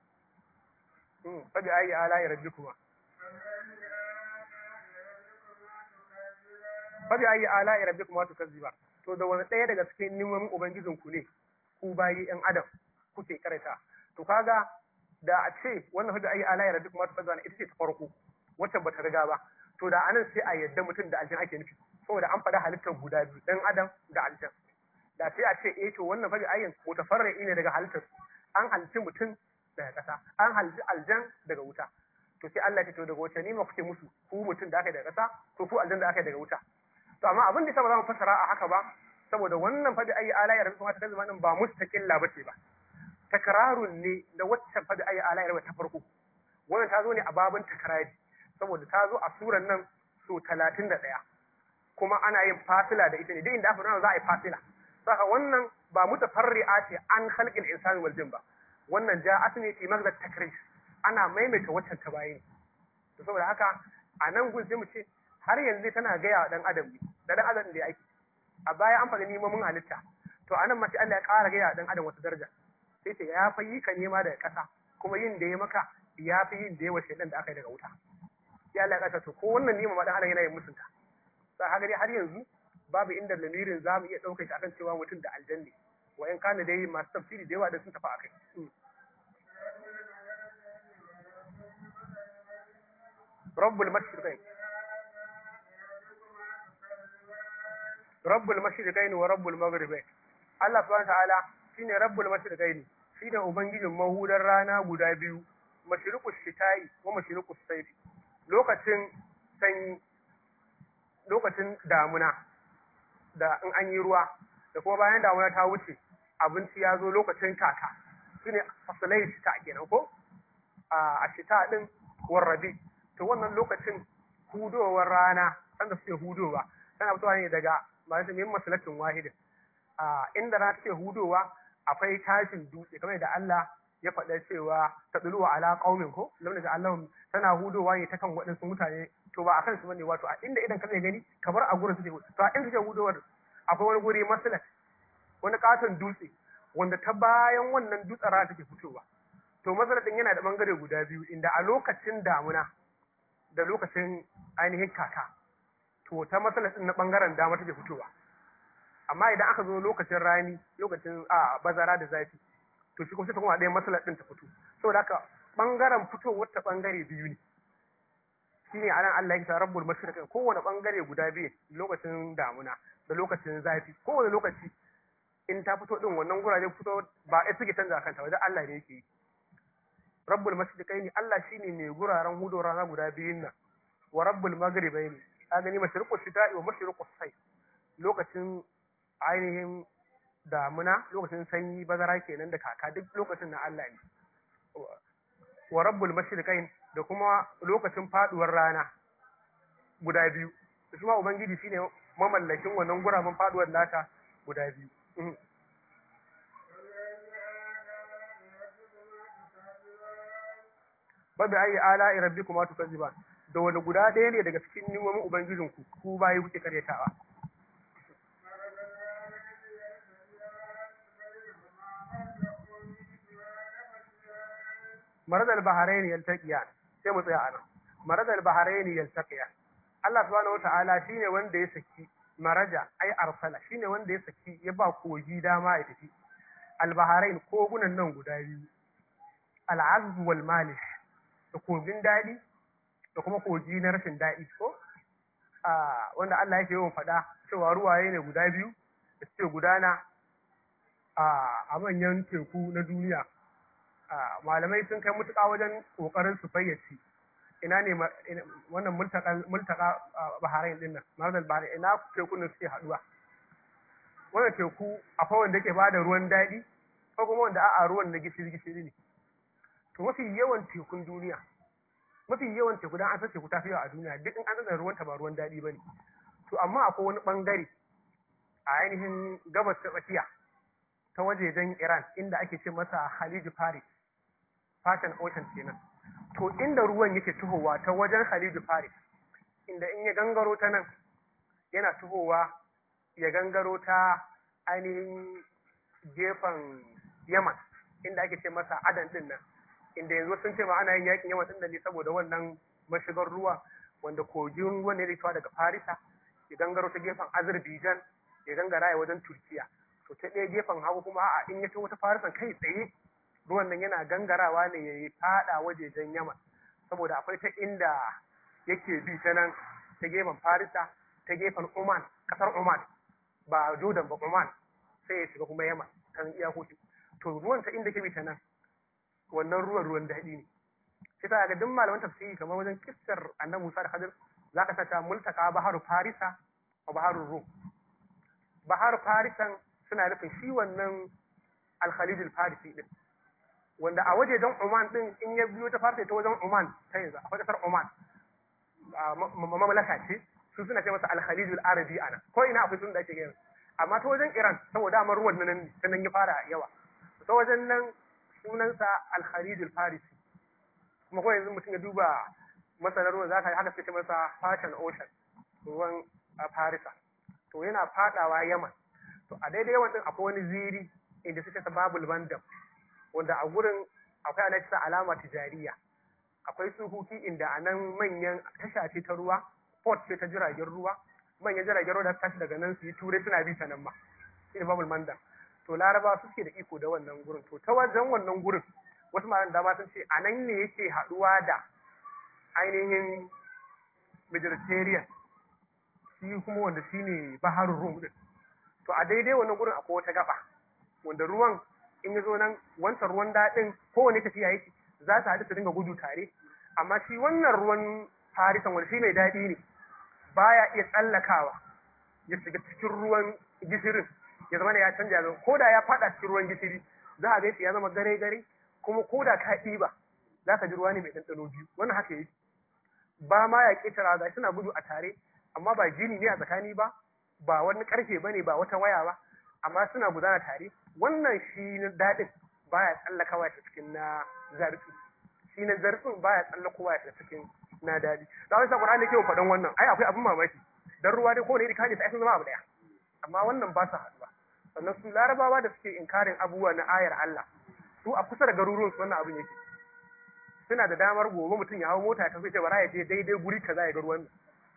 [SPEAKER 2] fabi ayi ala ya rabbi kuma fabi ayi ala ya rabbi kuma to kazziba to da wani ɗaya daga cikin neman ubangijin ku ne ku bayi yan adam kuke karanta to kaga da a ce wannan fabi ayi ala ya rabbi kuma to kazziba ita ce ta farko wacce bata riga ba to da anan sai a yadda mutum da aljan ake nufi saboda an faɗa halittar guda biyu dan adam da aljan da sai a ce eh to wannan fabi ayyan mutafarri'i ne daga halittar an halitti mutum daga ƙasa an halji aljan daga wuta to sai Allah ya ce to daga wace nima kuke musu ku mutum da aka daga ƙasa to ku aljan da aka daga wuta to amma abin da yasa ba za mu fassara a haka ba saboda wannan fadi ayi ala ya rabu ta kalma din ba mustaqilla bace ba takrarun ne da waccan fadi ayi ala ya ta farko wannan ta zo ne a babin takrari saboda ta zo a suran nan so 31 kuma ana yin fasila da ita ne duk inda aka nuna za a yi fasila saka wannan ba mutafarri'a ce an khalqil insani wal jin ba wannan ja'at ne fi magda takrir ana maimaita waccan ta bayi to saboda haka a nan gun sai mu ce har yanzu tana gaya wa dan adam ne da dan adam da ya aiki a baya an faɗi neman halitta to anan ma sai Allah ya ƙara gaya wa dan adam wata daraja sai ce ya fa yi ka nema daga ƙasa kuma yin da ya maka ya fi yin da ya wa shaidan da aka yi daga wuta sai Allah ya ƙasa to ko wannan nema ma dan adam yana yin musunta sai haka dai har yanzu babu inda lamirin za mu iya ɗaukar shi akan cewa mutum da aljanni wa in kana dai masu tafsiri da yawa da sun tafi akai rabbul mashriqain rabbul mashriqain wa rabbul maghribain Allah subhanahu ta'ala shine rabbul mashriqain shine ubangijin mahudar rana guda biyu mashriqus shita'i wa mashriqus sayfi lokacin sanyi lokacin damuna da in an yi ruwa da kuma bayan damuna ta wuce abinci ya zo lokacin kaka shine fasalai shita kenan ko a shita din warrabi to wannan lokacin hudowar rana sanda suke hudowa tana fitowa ne daga masu min masalatin wahidin a inda rana take hudowa akwai tashin dutse kamar da Allah ya faɗa cewa ta duluwa ala qaumin ko lamma da Allah tana hudowa ne ta kan waɗansu mutane to ba akan su bane wato a inda idan ka zai gani kamar a gurin suke to a inda suke hudowar akwai wani guri masalat wani katon dutse wanda ta bayan wannan dutsen rana take fitowa to masalat din yana da bangare guda biyu inda a lokacin damuna da lokacin ainihin kaka to ta masalat din na bangaren dama take fitowa amma idan aka zo lokacin rani lokacin a bazara da zafi to shi kuma sai ta kuma ɗaya masalat din ta fito saboda haka bangaren fitowar ta bangare biyu ne shine anan Allah ya kira rabbul mashriqin kowane bangare guda biyu lokacin damuna da lokacin zafi kowane lokaci in ta fito din wannan guraje fito ba ai suke canza kanta wajen Allah ne yake yi rabbul mashriqaini Allah shine mai guraren hudo rana guda biyun nan wa rabbul maghribaini ka gani mashriqus shita'i wa mashriqus sayf lokacin ainihin damuna lokacin sanyi bazara kenan da kaka duk lokacin na Allah ne wa rabbul mashriqain da kuma lokacin faduwar rana guda biyu shi ma ubangiji shine mamallakin wannan guraben faduwar nata guda biyu babu ayi ala rabbikuma tukazziban da wani guda ɗaya ne daga cikin ni'imomin ubangijinku ku bayi kuke karyatawa maradal baharaini yaltaqiyan sai mu tsaya anan maradal baharaini yaltaqiyan Allah subhanahu wataala shine wanda ya saki maraja ai arsala shine wanda ya saki ya ba kogi dama ya tafi albaharain kogunan nan guda biyu al'azb wal malih da kogin dadi da kuma kogi na rashin dadi ko a wanda Allah yake yawan faɗa cewa ruwaye ne guda biyu da suke gudana a manyan teku na duniya malamai sun kai mutuƙa wajen ƙoƙarin su fayyace ina ne wannan multaka baharain din nan maradal baharain ina tekun da suke haɗuwa wannan teku akwai wanda ke bada ruwan daɗi ko kuma wanda a'a ruwan na gishiri gishiri ne to mafi yawan tekun duniya mafi yawan teku dan an san teku ta fi yawa a duniya duk in an san ruwan ta ba ruwan daɗi bane to amma akwai wani bangare a ainihin gabas ta tsakiya ta wajejen Iran inda ake ce masa Khalij Faris Fashion Ocean kenan to inda ruwan yake tuhowa ta wajen Khalij Faris inda in ya gangaro ta nan yana tuhowa ya gangaro ta ainihin gefen Yaman inda ake ce masa Adan din nan inda yanzu sun ce ma ana yin yakin Yaman din da ne saboda wannan mashigar ruwa wanda kogin ruwan ne da daga Farisa ya gangaro ta gefen Azerbaijan ya gangara ya wajen Turkiya to ta ɗaya gefen hagu kuma a in ya taho ta Farisan kai tsaye ruwan nan yana gangarawa ne ya yi fada wajejen Yaman saboda akwai ta inda yake bi ta nan ta gefen Farisa ta gefen Oman kasar Oman ba Jordan ba Oman sai ya shiga kuma Yaman kan iyakoki to ruwan ta inda ke bi ta nan wannan ruwan ruwan daɗi ne sai ta ga duk malaman tafsiri kamar wajen kissar annabi Musa da Khadir zaka saka multaka baharu Farisa wa baharu Rum baharu Farisan suna nufin shi wannan al-Khalid al-Farisi din wanda a wajejen Oman din in ya biyo ta farce ta wajen Oman ta yanzu akwai kasar Oman mamlaka ce su suna ce masa al-Khalij al-Arabi ana ko ina akwai sun da ake gaya amma ta wajen Iran saboda amar ruwan nan ta nan ya fara yawa ta wajen nan sunansa al-Khalij al-Farisi kuma ko yanzu mutum ya duba masanar ruwan zaka haka ce masa Fashion Ocean ruwan Farisa to yana fadawa Yaman to a daidai yawan din akwai wani ziri inda suke sababul bandam wanda a gurin akwai alaƙisa alama tijariya akwai suhuki inda a nan manyan tasha ce ta ruwa port ce ta jiragen ruwa manyan jiragen ruwa da tashi daga nan su yi turai suna bi ta nan ma shi ne babul manda to laraba su suke da iko da wannan gurin to ta wajen wannan gurin wasu malan dama sun ce a nan ne yake haɗuwa da ainihin mediterranean shi kuma wanda shi ne baharun rum din to a daidai wannan gurin akwai wata gaba wanda ruwan in ya zo nan wancan ruwan daɗin kowane tafiya yake za su haɗu su dinga gudu tare amma shi wannan ruwan farisan wanda shi mai daɗi ne baya iya tsallakawa ya shiga cikin ruwan gishirin ya zama ya canja zama ko da ya faɗa cikin ruwan gishiri za a gaisa ya zama gare gare kuma ko da ka ɗiba za ka ji ruwa ne mai ɗanɗano biyu wannan haka yake ba ma ya ƙetara ga suna gudu a tare amma ba gini ne a tsakani ba ba wani ƙarfe ba ne ba wata waya ba amma suna gudana tare wannan shi na daɗin baya tsallakawa ta cikin na zarfi shi na zarfin baya tsallakowa ta cikin na daɗi da wani sakon ne ke faɗan wannan ai akwai abin mamaki dan ruwa dai ko ne kaje sai sun zama abu daya amma wannan ba su haɗuwa sannan su larabawa da suke inkarin abubuwa na ayar Allah su a kusa da garuruwan su wannan abin yake suna da damar gobe mutum ya hawo mota ta ce bara ya je daidai guri kaza ya ga ruwan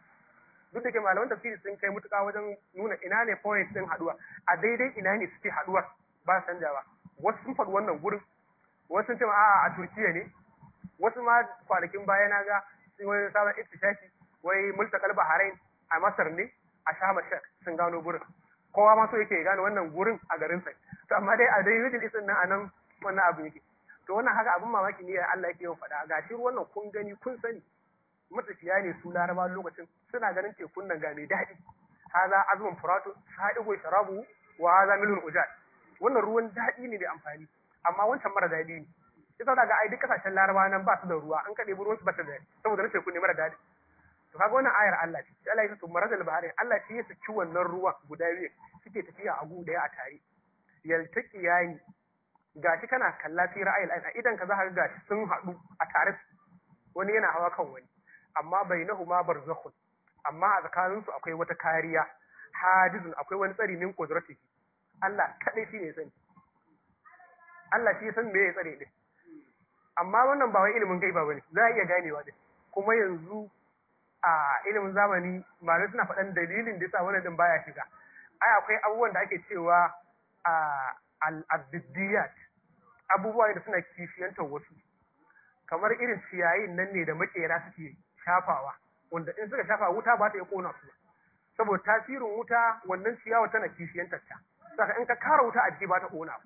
[SPEAKER 2] duk da ke malaman tafsiri sun kai mutuka wajen nuna ina ne point din haduwa a daidai ina ne suke haduwar ba canjawa wasu sun faɗi wannan gurin wasu sun ce a'a a Turkiya ne wasu ma kwanakin baya na ga wani sabon ittifaki wai multakal bahrain a Masar ne a Sham Sheikh sun gano gurin kowa ma so yake gano wannan gurin a garin sa to amma dai a dai Middle East nan anan wannan abu yake to wannan haka abin mamaki ne Allah yake yawan faɗa gashi wannan kun gani kun sani matafiya ne su laraba lokacin suna ganin tekun nan ga mai daɗi haza azumin furatu sa'igo sharabu wa haza milhul ujad wannan ruwan daɗi ne da amfani amma wancan mara daɗi ne ita daga ai duk kasashen laraba nan ba su da ruwa an kaɗe ruwan su ba ta da saboda na tekun ne mara daɗi to kaga wannan ayar Allah ce sai Allah ya ce maradal bahari Allah shi ya saki wannan ruwan guda biyu suke tafiya a gu daya a tare yaltaki yayi gashi kana kalla fi ra'ayil ayn idan ka za ka gashi sun haɗu a tare wani yana hawa kan wani amma bainahuma barzakhun amma a tsakanin su akwai wata kariya hajizun akwai wani tsari min qudratihi Allah kadai shi ne sani Allah shi ya san me ya tsare din amma wannan ba wai ilimin gaiba bane za a iya ganewa din kuma yanzu a ilimin zamani malamai suna faɗan dalilin da yasa wannan din baya shiga ai akwai abubuwan da ake cewa a al-abdiyat abubuwa da suna kishiyantar wasu kamar irin ciyayin nan ne da makera suke shafawa wanda in suka shafa wuta ba ta iya kona su saboda tasirin wuta wannan ciyawa tana kishiyantar ta saka in ka kara wuta a jiki ba ta kona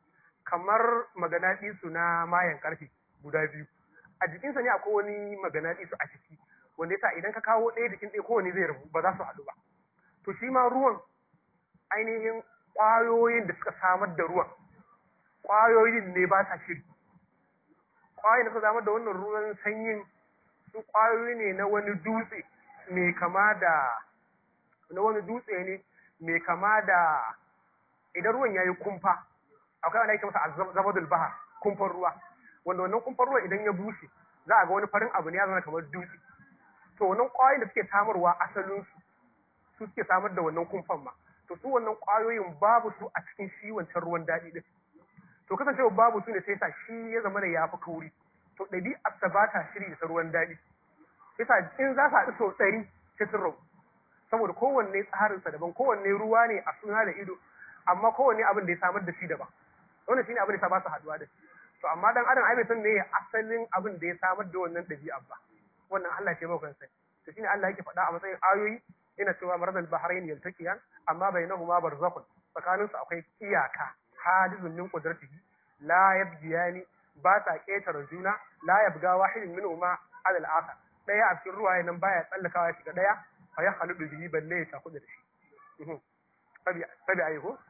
[SPEAKER 2] kamar maganaɗi su na mayan karfe guda biyu a jikinsa ne akwai wani maganaɗi su a ciki wanda yasa idan ka kawo ɗaya jikin ɗaya kowane zai rabu ba za su haɗu ba to shi ma ruwan ainihin ƙwayoyin da suka samar da ruwan ƙwayoyin ne ba sa shiri ƙwayoyin da suka samar da wannan ruwan sanyin su ƙwayoyi ne na wani dutse mai kama da na wani dutse ne mai kama da idan ruwan ya yi kumfa akwai wanda ake masa zabadul bahar kumfar ruwa wanda wannan kumfar ruwa idan ya bushe za a ga wani farin abu ne ya zama kamar dutse to wannan ƙwayoyin da suke samarwa asalin su su suke samar da wannan kumfan ma to su wannan ƙwayoyin babu su a cikin shi wancan ruwan daɗi din to kasancewa babu su ne sai sa shi ya zama da ya fi kauri to ɗabi'ar ta ba ta shiri da ruwan daɗi yasa in za su haɗu sau ɗari sai sun rabu saboda kowanne tsarinsa daban kowanne ruwa ne a suna da ido amma kowanne abin da ya samar da shi daban wannan shine abin da ya ba su haɗuwa da to amma dan adam ai bai san me asalin abin da ya samar da wannan ɗabi'a ba wannan Allah ce maka sai to shine Allah yake faɗa a matsayin ayoyi yana cewa maradal bahrain yaltaqiyan amma bainahuma barzakhun tsakaninsu akwai iyaka hadizun min qudratihi la yabgiyani ba sa ƙetare juna la yabga wahidin minhuma ala al-akhar daya a cikin ruwaye nan baya tsallakawa ya shiga daya fa ya haludu bihi balle ya taku da shi fabi fabi ayi ko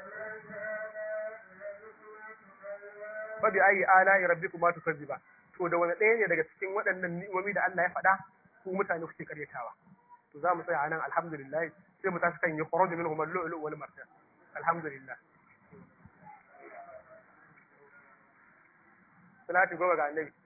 [SPEAKER 2] fabi ayi ala rabbikuma tukazziba to da wani ɗaya ne daga cikin waɗannan ni'imomi da Allah ya faɗa ku mutane kuke karyatawa to za mu tsaya anan alhamdulillah sai mu tashi kan yi khuruj minhum al-lu'lu wal marjan alhamdulillah salati goma ga annabi